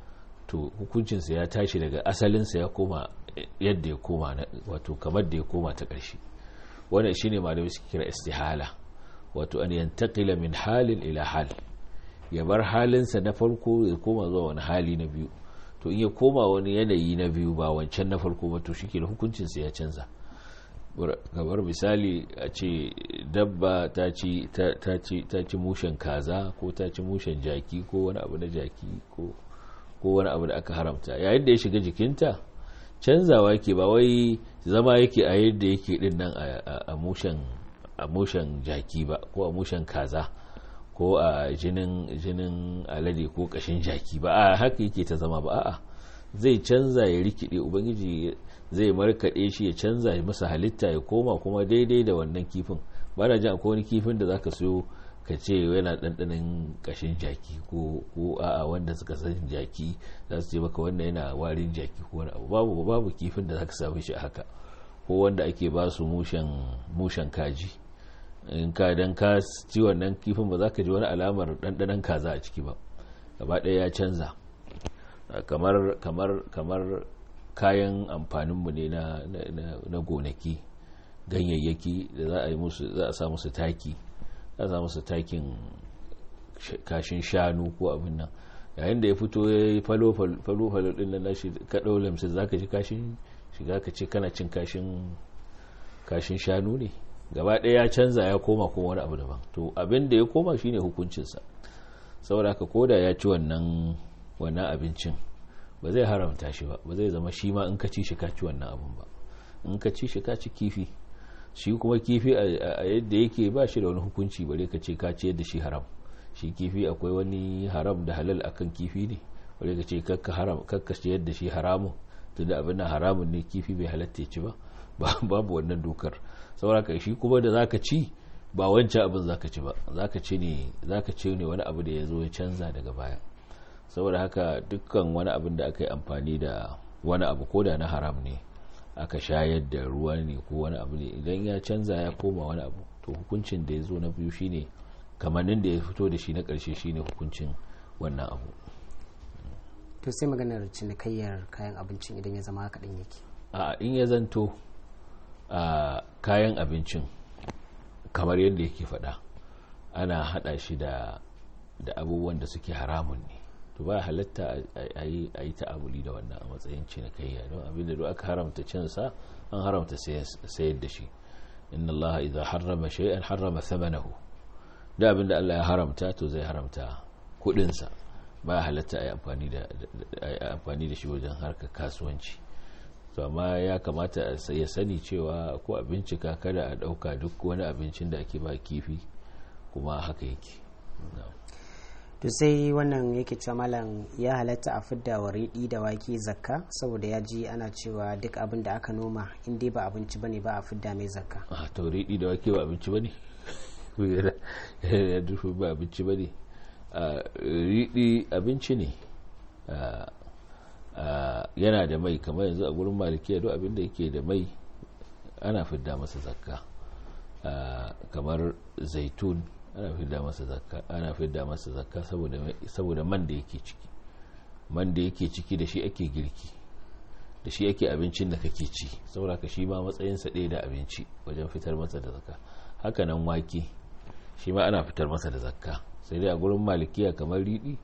to hukuncinsa ya tashi daga asalinsa ya koma yadda ya koma wato kamar da ya koma ta ƙarshe wannan shine malamai suke kira istihala wato an yantakila min halin ila hal ya bar halinsa na farko ya koma zuwa wani hali na biyu to in ya koma wani yanayi na biyu ba wancan na farko ba to shike da hukuncinsa ya canza kamar misali a ce dabba ta ci ta ci mushen kaza ko ta ci mushen jaki ko wani abu na jaki ko wani abu da aka haramta yayin da ya shiga jikinta canzawa yake ba wai zama yake a yadda yake din nan a mushen a mushen jaki ba ko a mushen kaza ko a jinin jinin alade ko kashin jaki ba a haka yake ta zama ba a'a zai canza ya rikide ubangiji zai markaɗe shi ya canza ya masa halitta ya koma kuma daidai da wannan kifin ba na jin akwai wani kifin da zaka siyo ka ce yana ɗanɗanin ƙashin jaki ko a'a wanda suka san jaki za su ce maka wannan yana warin jaki ko wani abu babu babu kifin da zaka samu shi a haka ko wanda ake ba su mushen kaji in ka dan ka ci wannan kifin ba za ka ji wani alamar ɗanɗanon kaza a ciki ba gaba ɗaya ya canza kamar kamar kamar kayan amfaninmu ne na, na, gonaki ganyayyaki da za a yi musu za a sa musu taki za a sa musu takin kashin shanu ko abin nan yayin da ya fito ya yi falo-falo din nan nashi ka ɗau lamsa za ka ji kashin shiga ka ce kana cin kashin kashin shanu ne gaba ɗaya ya canza ya koma kuma wani abu daban to abin da ya koma shine hukuncinsa saboda ka koda ya ci wannan wannan abincin ba zai haramta shi ba ba zai zama shi ma in ka ci shi ka ci wannan abun ba in ka ci shi ka ci kifi shi kuma kifi a yadda yake ba shi da wani hukunci bare ka ce ka ci yadda shi haram shi kifi akwai wani haram da halal akan kifi ne bare ka ce kakka haram kakka ci yadda shi haramun tunda abin nan haramun ne kifi bai halatta ya ci ba babu wannan dokar saboda ka shi kuma da zaka ci ba wancan abin zaka ci ba zaka ci ne zaka ci ne wani abu da ya zo ya canza daga baya saboda haka dukkan wani abin da aka yi amfani da wani abu ko da na haram ne aka shayar da ruwa ne ko wani abu ne idan ya canza ya koma wani abu to hukuncin da ya zo na biyu shine kamannin da ya fito da shi na ƙarshe shine hukuncin wannan abu to sai maganar cinikayyar kayan abincin idan ya zama haka din yake a in ya zanto a kayan abincin kamar yadda yake faɗa ana haɗa shi da da abubuwan da suke haramun ne to ba halatta a yi ta'amuli da wannan a matsayin cinikayya don abinda duk aka haramta cinsa an haramta sayar da shi inna Allah idza harrama shay'an harrama thamanahu da abinda Allah ya haramta to zai haramta kudin sa ba halatta a yi amfani da amfani da shi wajen harkar kasuwanci to amma ya kamata ya sani cewa ko a bincika kada a dauka duk wani abincin da ake ba kifi kuma haka yake to sai wannan yake cewa malam ya halatta a fidda wa riɗi da wake zakka saboda ya ji ana cewa duk abin da aka noma in dai ba abinci bane ba a fidda mai zakka a to riɗi da wake ba abinci bane ya dufu ba abinci bane riɗi abinci ne yana da mai kamar yanzu a gurin malikiya duk abin da yake da mai ana fidda masa zakka kamar zaitun ana fidda masa zakka ana fidda masa zakka saboda saboda man da yake ciki man da yake ciki da shi ake girki da shi ake abincin da kake ci saboda ka shi ma matsayin sa ɗaya da abinci wajen fitar masa da zakka haka nan wake shi ma ana fitar masa da zakka sai dai a gurin malikiya kamar riɗi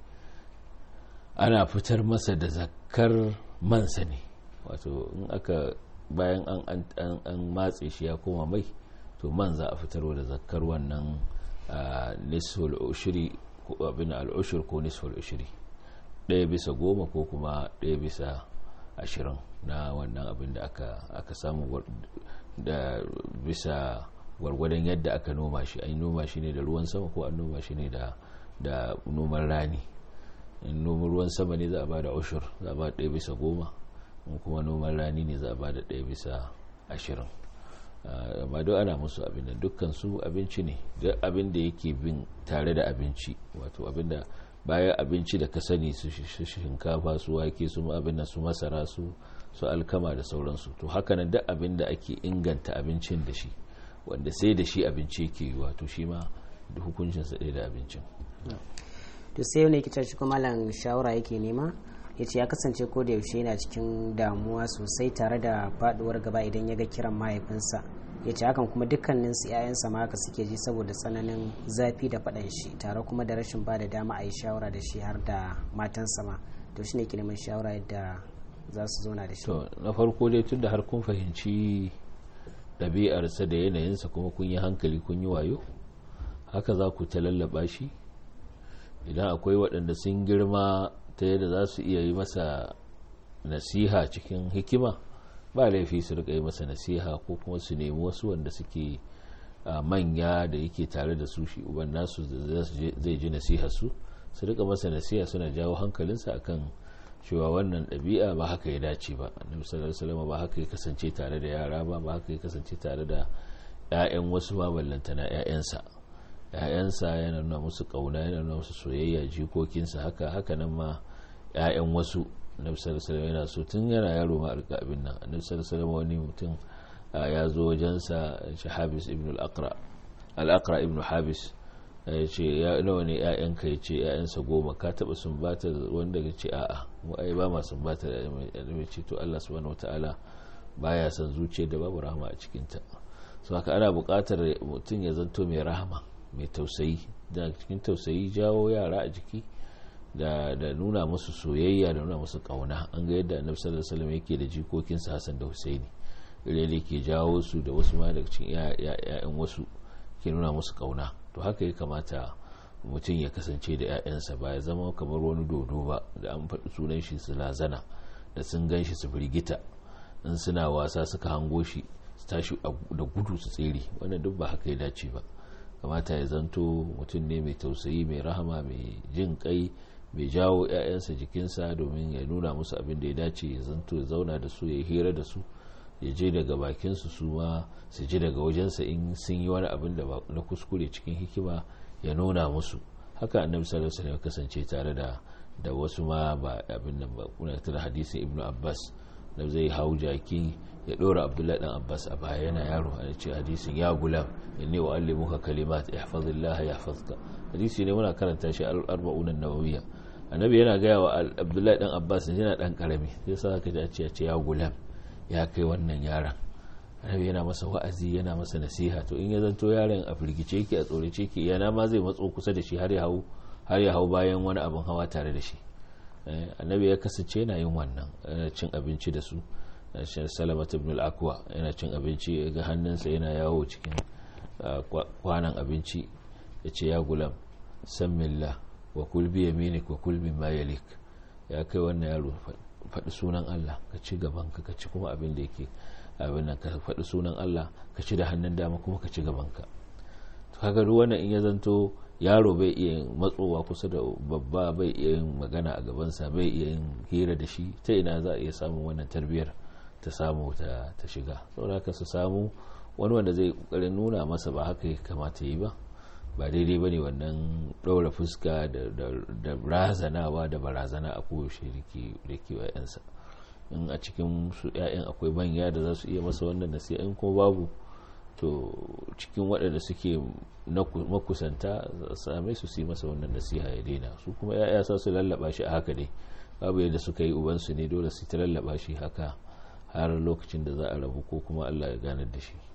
ana fitar masa da zakkar mansa ne wato in aka bayan an an matse shi ya koma mai to man za a fitarwa da zakkar wannan nisful ushiri ko abin al'ushir ko nisful ushiri ɗaya bisa goma ko kuma ɗaya bisa ashirin na wannan abin da aka samu da bisa gwargwadon yadda aka noma shi an noma shi ne da ruwan sama ko an noma shi ne da noman rani in noman ruwan sama ne za a ba da ushir za a ba ɗaya bisa goma in kuma noman rani ne za a ba da ɗaya bisa ashirin amma duk ana musu abin da dukkan su abinci ne duk abin da yake bin tare da abinci wato abin da bayan abinci da ka sani su shinkafa su wake su abin da su masara su su alkama da sauransu to haka nan duk abin da ake inganta abincin da shi wanda sai da shi abinci ke yi wato shi ma da hukuncin sa da abincin to sai wani kitar shi kuma malam shawara yake nema ya ce ya kasance ko da yaushe yana cikin damuwa sosai tare da faduwar gaba idan ya ga kiran mahaifinsa ya ce hakan kuma dukkanin su 'ya'yansa ma haka suke ji saboda tsananin zafi da faɗan shi tare kuma da rashin ba da dama a yi shawara da shi har da matansa ma to shi ne ke neman shawara yadda za su zauna da shi to na farko dai tun da har kun fahimci ɗabi'arsa da yanayinsa kuma kun yi hankali kun yi wayo haka za ku ta lallaba shi idan akwai waɗanda sun girma ta yadda za su iya yi masa nasiha cikin hikima ba laifi su rika yi masa nasiha ko kuma su nemi wasu wanda suke manya da yake tare da su shi uban nasu zai ji nasiha su su rika masa nasiha suna jawo hankalinsa akan cewa wannan ɗabi'a ba haka ya dace ba annabi sallallahu alaihi wasallam ba haka ya kasance tare da yara ba ba haka ya kasance tare da ƴaƴan wasu ba ballantana ƴaƴansa ƴaƴansa yana nuna musu kauna yana nuna musu soyayya jikokinsa haka haka nan ma ƴaƴan wasu annabi sallallahu alaihi wasallam yana so tun yana yaro ma alka abin nan annabi sallallahu alaihi wasallam wani mutum ya zo wajensa shi Habis ibn al-Aqra al-Aqra ibn Habis ya ce ya nawa ne ƴaƴanka ya ce ƴaƴansa goma ka taba sumbata wanda ya ce a'a mu ai ba ma sumbata da ya ce to Allah subhanahu wataala baya son zuciya da babu rahama a cikin ta so haka ana buƙatar mutum ya zanto mai rahama mai tausayi da cikin tausayi jawo yara a jiki da da nuna musu soyayya da nuna musu kauna an ga yadda annabi sallallahu alaihi wasallam yake da jikokinsa Hassan da Husaini rele ke jawo su da wasu ma daga cikin ƴaƴan wasu ke nuna musu kauna to haka ya kamata mutum ya kasance da 'ya'yansa ba ya zama kamar wani dodo ba da an faɗi sunan shi su lazana da sun gan shi su firgita in suna wasa suka hango shi su tashi da gudu su tsere wannan duk ba haka ya dace ba kamata ya zanto mutum ne mai tausayi mai rahama mai jin kai mai jawo 'ya'yansa jikinsa domin ya nuna musu abin da ya dace ya zanto ya zauna da su ya hira da su ya je daga bakinsu su ma su ji daga wajensa in sun yi wani abin da na kuskure cikin hikima ya nuna musu haka annabi sallallahu alaihi wasallam kasance tare da da wasu ma ba abin nan ba kuna tare hadisin ibnu abbas da zai hau jaki ya dora abdullahi dan abbas a baya yana yaro a ce hadisin ya gulam inni wa allimuka kalimat ihfazillah yahfazka hadisi ne muna karanta shi al-arba'un an-nawawiyya annabi yana gaya wa abdullahi dan abbas yana dan karami sai sa ka ji a ce ya gulam ya kai wannan yaron annabi yana masa wa'azi yana masa nasiha to in ya zanto yaron a firgice yake a tsorace yake yana ma zai matso kusa da shi har ya hau har ya hau bayan wani abin hawa tare da shi annabi ya kasance yana yin wannan yana cin abinci da su salamat ibn al-akwa yana cin abinci ga hannunsa yana yawo cikin kwanan abinci ya ce ya gulam sammillah wa kul bi yaminik wa kul mimma yalik ya kai wannan yaro faɗi sunan Allah ka ci gabanka ka ci kuma abin da yake abin nan ka faɗi sunan Allah ka ci da hannun dama kuma ka ci gabanka to kaga duk wannan in ya zanto yaro bai iya matsowa kusa da babba bai iya yin magana a gabansa bai iya yin hira da shi ta ina za a iya samun wannan tarbiyar ta samu ta shiga saboda haka su samu wani wanda zai kokarin nuna masa ba haka ya kamata yi ba ba daidai ba ne wannan ɗaura fuska da razanawa da barazana a koyaushe da ke yansa in a cikin su 'ya'yan akwai manya da za su iya masa wannan nasiha in kuma babu to cikin waɗanda suke makusanta same su yi masa wannan nasiha ya daina su kuma 'ya'ya sa su lallaba shi a haka dai babu yadda suka yi ubansu ne dole su ta lallaba shi haka har lokacin da za a rabu ko kuma allah ya ganar da shi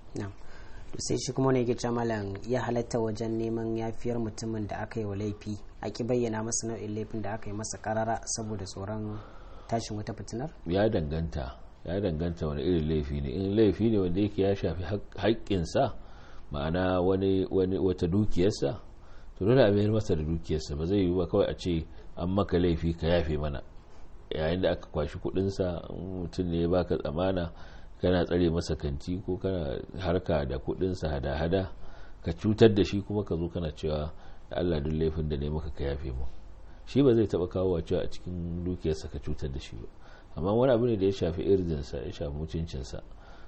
to sai shi kuma ne yake cewa malam ya halatta wajen neman yafiyar mutumin da aka yi wa laifi a ki bayyana masa nau'in laifin da aka yi masa karara saboda tsoron tashin wata fitinar ya danganta ya danganta wani irin laifi ne in laifi ne wanda yake ya shafi haƙƙinsa ma'ana wani wani wata dukiyarsa to dole a mayar masa da dukiyarsa ba zai yi ba kawai a ce an maka laifi ka yafe mana yayin da aka kwashi kuɗinsa mutum ne ya baka tsamana kana tsare masa kanti ko kana harka da kudinsa hada-hada ka cutar da shi kuma ka zo kana cewa da Allah duk laifin da ne maka ka yafe mu shi ba zai taba kawo wa cewa a cikin dukiyarsa ka cutar da shi ba amma wani abu ne da ya shafi irdinsa ya shafi mutuncinsa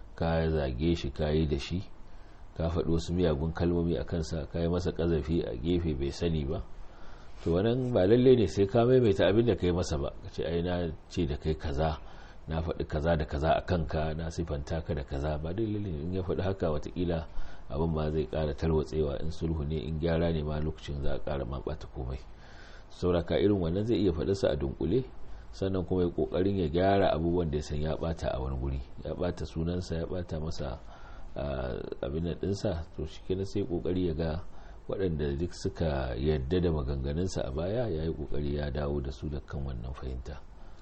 ka zage shi ka yi da shi ka faɗi wasu miyagun kalmomi a kansa ka yi masa ƙazafi a gefe bai sani ba to wannan ba lalle ne sai ka maimaita abin da ka yi masa ba ka ce ai na ce da kai kaza na faɗi kaza da kaza a kanka na sifanta ka da kaza ba dalilin in ya faɗi haka watakila abin ma zai ƙara tarwatsewa in sulhu ne in gyara ne ma lokacin za a ƙara ma ɓata komai sauraka irin wannan zai iya faɗarsa a dunkule sannan kuma ya ƙoƙarin ya gyara abubuwan da ya san ya ɓata a wani guri ya ɓata sunansa ya ɓata masa abin da ɗinsa to shi kenan sai ƙoƙari ya ga waɗanda duk suka yadda da maganganunsa a baya ya yi ƙoƙari ya dawo da su da kan wannan fahimta.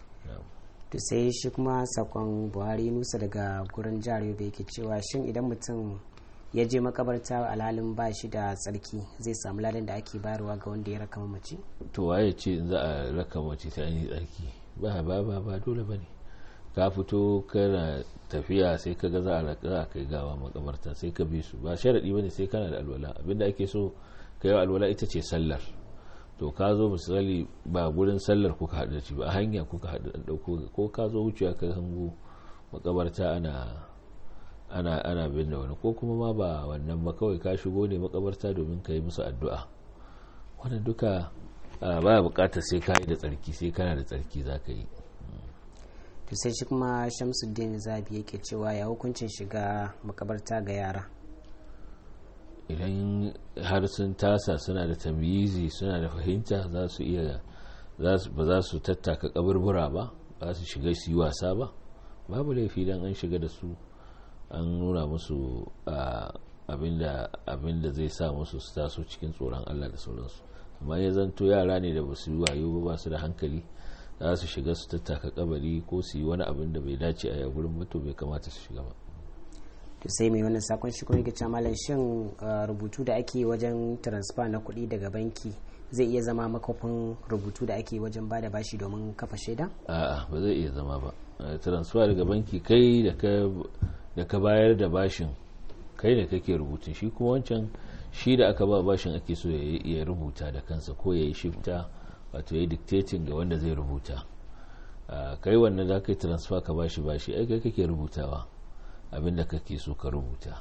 to sai shi kuma sakon buhari nusa daga gurin jihar yobe yake cewa shin idan mutum ya je makabarta alhalin ba shi da tsarki zai samu ladan da ake bayarwa ga wanda ya raka mace to waye ce in za a raka mace ta yi tsarki ba ba ba ba dole ba ne ka fito kana tafiya sai ka ga za a kai gawa makabarta sai ka bi su ba sharaɗi ba ne sai kana da alwala abinda ake so ka yi alwala ita ce sallar to ka zo misali ba gurin sallar kuka haɗu da shi ba a hanya kuka haɗu da ɗauko ko ka zo wucewa ka hango makabarta ana ana ana binne wani ko kuma ma ba wannan ba kawai ka shigo ne makabarta domin ka yi musu addu'a wannan duka ba bukatar sai ka yi da tsarki sai kana da tsarki za ka yi to sai shi kuma shamsuddin zabi yake cewa ya hukuncin shiga makabarta ga yara idan har sun tasa suna da tamyizi suna da fahimta za su iya ba za su tattaka kaburbura ba ba su shiga su yi wasa ba babu laifi dan an shiga da su an nuna musu abinda zai sa musu su taso cikin tsoron allah da sauransu amma ya zanto yara ne da ba su yi wayo ba su da hankali za su shiga su tattaka kabari ko su yi wani abin da bai dace a yagurin mutu bai kamata su shiga ba to sai mai wannan sakon shi kuma yake malam shin rubutu da ake wajen transfer na kuɗi daga banki zai iya zama makofin rubutu da ake wajen ba da bashi domin kafa shaida a'a ba zai iya zama ba transfer daga banki kai da ka bayar da bashin kai ne kake rubutun shi kuma wancan shi da aka ba bashin ake so ya rubuta da kansa ko ya yi shifta wato ya yi dictating ga wanda zai rubuta kai wannan za ka yi transfer ka bashi bashi ai kai kake rubutawa abinda kake so ka rubuta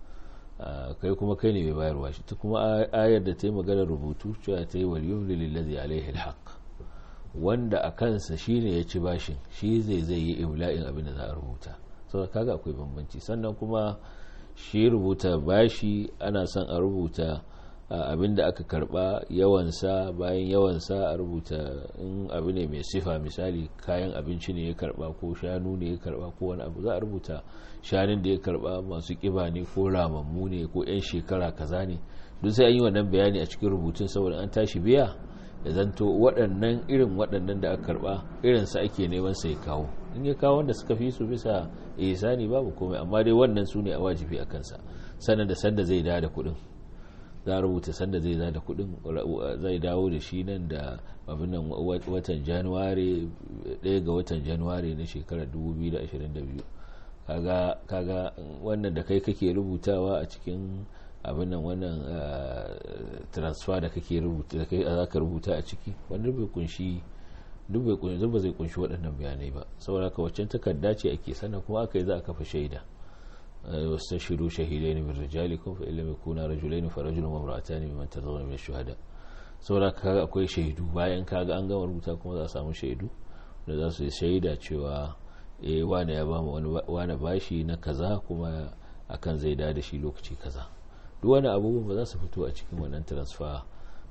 kai kuma kai ne mai bayarwa shi ta kuma ayar da ta yi magana rubutu cewa ta yi waliyun lillazi alaihi alhaq wanda a kansa shi ne ya ci bashin shi zai zai yi imla'in abin da za a rubuta saboda kaga akwai bambanci sannan kuma shi rubuta bashi ana son a rubuta abin da aka karba yawansa bayan yawansa a rubuta in abu ne mai sifa misali kayan abinci ne ya karba ko shanu ne ya karba ko wani abu za a rubuta shanun da ya karba masu kiba ne ko ramammu ne ko 'yan shekara kaza ne duk sai an yi wannan bayani a cikin rubutun saboda an tashi biya ya zanto waɗannan irin waɗannan da aka karba irinsa ake neman sai kawo in ya kawo wanda suka fi su bisa ihsani babu komai amma dai wannan su ne a wajibi a kansa sannan da sanda zai dawo da kuɗin za a rubuta sanda zai da kuɗin zai dawo da shi nan da abin nan watan januwari ɗaya ga watan januwari na shekarar 2022 kaga kaga wannan da kai kake rubutawa a cikin abin nan wannan transfer da kake rubuta da kai za ka rubuta a ciki wanda bai kunshi duk bai kunshi ba zai kunshi waɗannan bayanai ba saboda ka waccan takarda ce ake sannan kuma aka yi za a kafa shaida واستشهدوا شهيدين من رجالكم فإن لم يكونا رجلين فرجل وامرأتان ممن ترضون من الشهداء saboda kaga akwai shaidu bayan kaga an gama rubuta kuma za a samu shaidu da za su yi shaida cewa eh wane ya bamu wani bashi na kaza kuma akan zai da da shi lokaci kaza duk wani abubuwan ba za su fito a cikin wannan transfer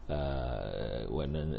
wannan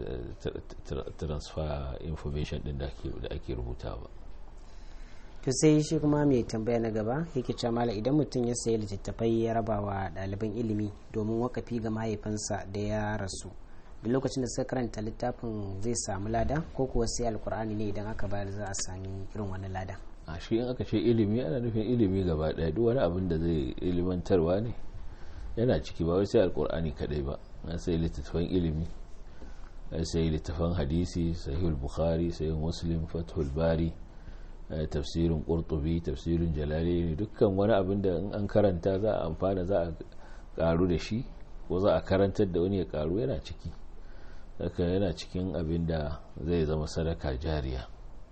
transfer information din da ake rubuta ba to sai shi kuma mai tambaya na gaba yake cewa mala idan mutum ya sayi littattafai ya raba wa ɗaliban ilimi domin wakafi ga mahaifinsa da ya rasu da lokacin da suka karanta littafin zai samu lada ko kuwa sai alkur'ani ne idan aka bayar za a sami irin wani lada a shi in aka ce ilimi ana nufin ilimi gaba ɗaya duk wani abin da zai ilimantarwa ne yana ciki ba wai sai alkur'ani kadai ba na sai littattafan ilimi sai littattafan hadisi sahihul bukhari sahihul muslim fathul bari tafsirin ƙurtubi tafsirin jalali ne dukkan wani abin da in an karanta za a amfana za a karu da shi ko za a karantar da wani ya karu yana ciki haka yana cikin abin da zai zama sadaka jariya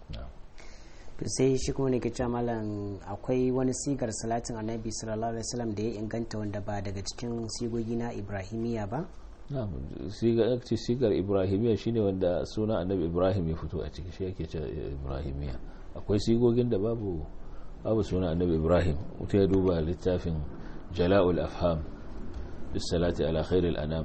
to sai shi kuma ne ke cewa malam akwai wani sigar salatin annabi sallallahu alaihi wasallam da ya inganta wanda ba daga cikin sigogi na ibrahimiya ba sigar ibrahimiya shine wanda suna annabi ibrahim ya fito a ciki shi yake cewa ibrahimiya akwai sigogin da babu babu suna annabi ibrahim mutum ya duba littafin jala'ul afham bis salati ala khairil anam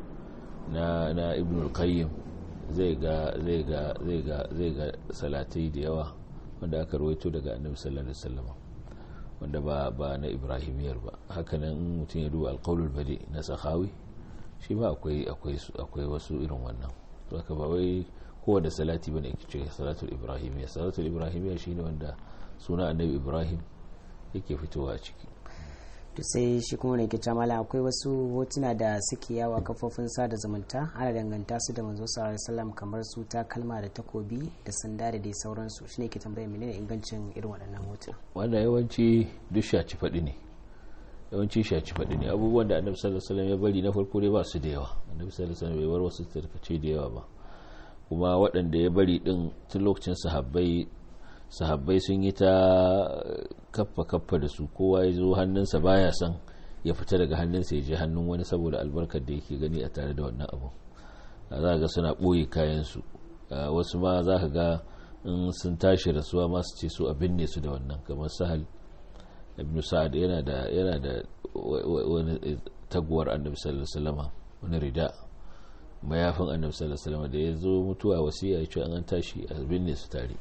na na ibn al-qayyim zai ga zai ga zai ga zai ga salatai da yawa wanda aka rawaito daga annabi sallallahu alaihi wasallam wanda ba ba na ibrahimiyar ba hakanan mutum ya duba al-qaulul badi na sakhawi shi ma akwai akwai akwai wasu irin wannan to haka ba wai kowane salati bane ake ce salatul ibrahimiyya salatul ibrahimiyya shine wanda suna annabi ibrahim yake fitowa a ciki to sai shi kuma ne ke mala akwai wasu hotuna da suke yawa kafofin sada zumunta ana danganta su da manzo sallallahu alaihi wasallam kamar su ta kalma da takobi da sanda da dai sauransu shine ke tambayar menene ingancin irin waɗannan hotuna wanda yawanci duk shaci faɗi ne yawanci shaci faɗi ne abubuwan da annabi sallallahu alaihi wasallam ya bari na farko dai ba su da yawa annabi sallallahu alaihi wasallam bai bar wasu tarkace da yawa ba kuma waɗanda ya bari din tun lokacin sahabbai sahabbai sun yi ta kaffa kaffa da su kowa ya zo hannunsa baya son ya fita daga hannunsa ya je hannun wani saboda albarkar da yake gani a tare da wannan abu za ga suna ɓoye kayansu wasu ma za ka ga in sun tashi rasuwa masu ce su abin ne su da wannan kamar sahal ibn sa'ad yana da yana da wani taguwar annabi sallallahu alaihi wasallam wani rida mayafin annabi sallallahu alaihi wasallam da ya zo mutuwa wasiya ya ce an tashi abin ne su tare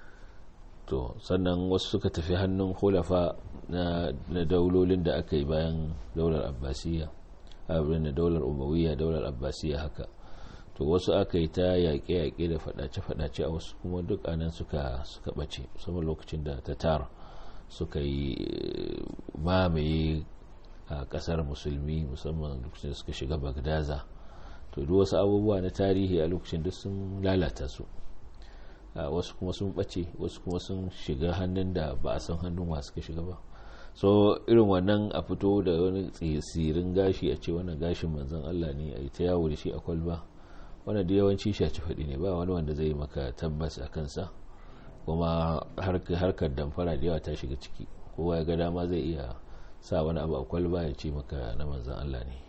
to sannan wasu suka tafi hannun hulafa na daulolin da aka yi bayan daular abbasiyya abin da daular umawiyya daular abbasiyya haka to wasu aka yi ta yaƙe-yaƙe da faɗace-faɗace a wasu kuma duk anan suka suka ɓace musamman lokacin da ta tara suka yi mamaye a ƙasar musulmi musamman lokacin da suka shiga bagdaza to duk wasu abubuwa na tarihi a lokacin duk sun lalata su wasu kuma sun ɓace wasu kuma sun shiga hannun da ba a san hannun wa suka shiga ba so irin wannan a fito da wani tsirin gashi a ce wannan gashin manzon Allah ne a yi ta yawo da shi a kwalba wannan da yawanci shaci faɗi ne ba wani wanda zai maka tabbas a kansa kuma harkar damfara da yawa ta shiga ciki kowa ya ga dama zai iya sa wani abu a kwalba ya ce maka na manzon Allah ne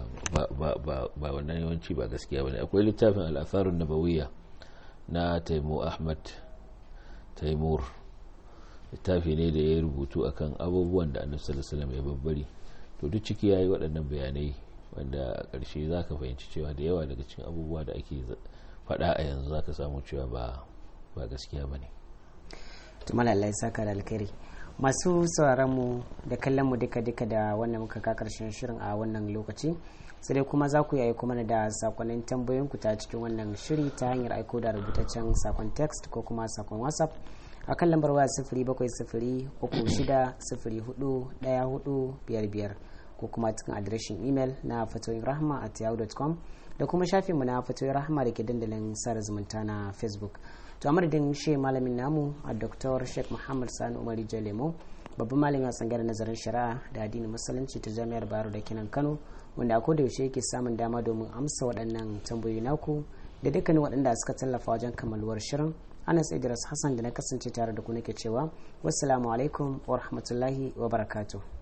ba wannan yawanci ba gaskiya ba ne akwai littafin al'atharun nabawiyya na taimu ahmad taimur littafi ne da ya rubutu akan abubuwan da annabi sallallahu alaihi wasallam ya babbari to duk ciki yayi waɗannan bayanai wanda a ƙarshe zaka fahimci cewa da yawa daga cikin abubuwa da ake faɗa a yanzu zaka samu cewa ba ba gaskiya bane to malallai saka da alkhairi masu sauraron mu da kallon mu duka duka da wannan muka ka karshen shirin a wannan lokaci sai dai kuma za ku yi kuma da sakonnin tambayoyin ku ta cikin wannan shiri ta hanyar aiko da rubutaccen sakon text ko kuma sakon whatsapp a kan lambar waya sifiri bakwai sifiri uku shida sifiri hudu daya hudu biyar biyar ko kuma cikin adireshin imel na fatoyin rahama at yahoo.com da kuma shafinmu na fatoyin rahama da ke dandalin sada zumunta na facebook to amadadin shi malamin namu a dr sheikh muhammad sani umar jalemo babban malamin a tsangar nazarin shari'a da addinin musulunci ta jami'ar baro da kinan kano wanda a koda yaushe yake samun dama domin amsa waɗannan tambayoyi naku da dukkanin waɗanda suka tallafa wajen kammaluwar shirin anas idris hassan da na kasance tare da ku nake cewa wassalamu alaikum wa rahmatullahi wa barakatuh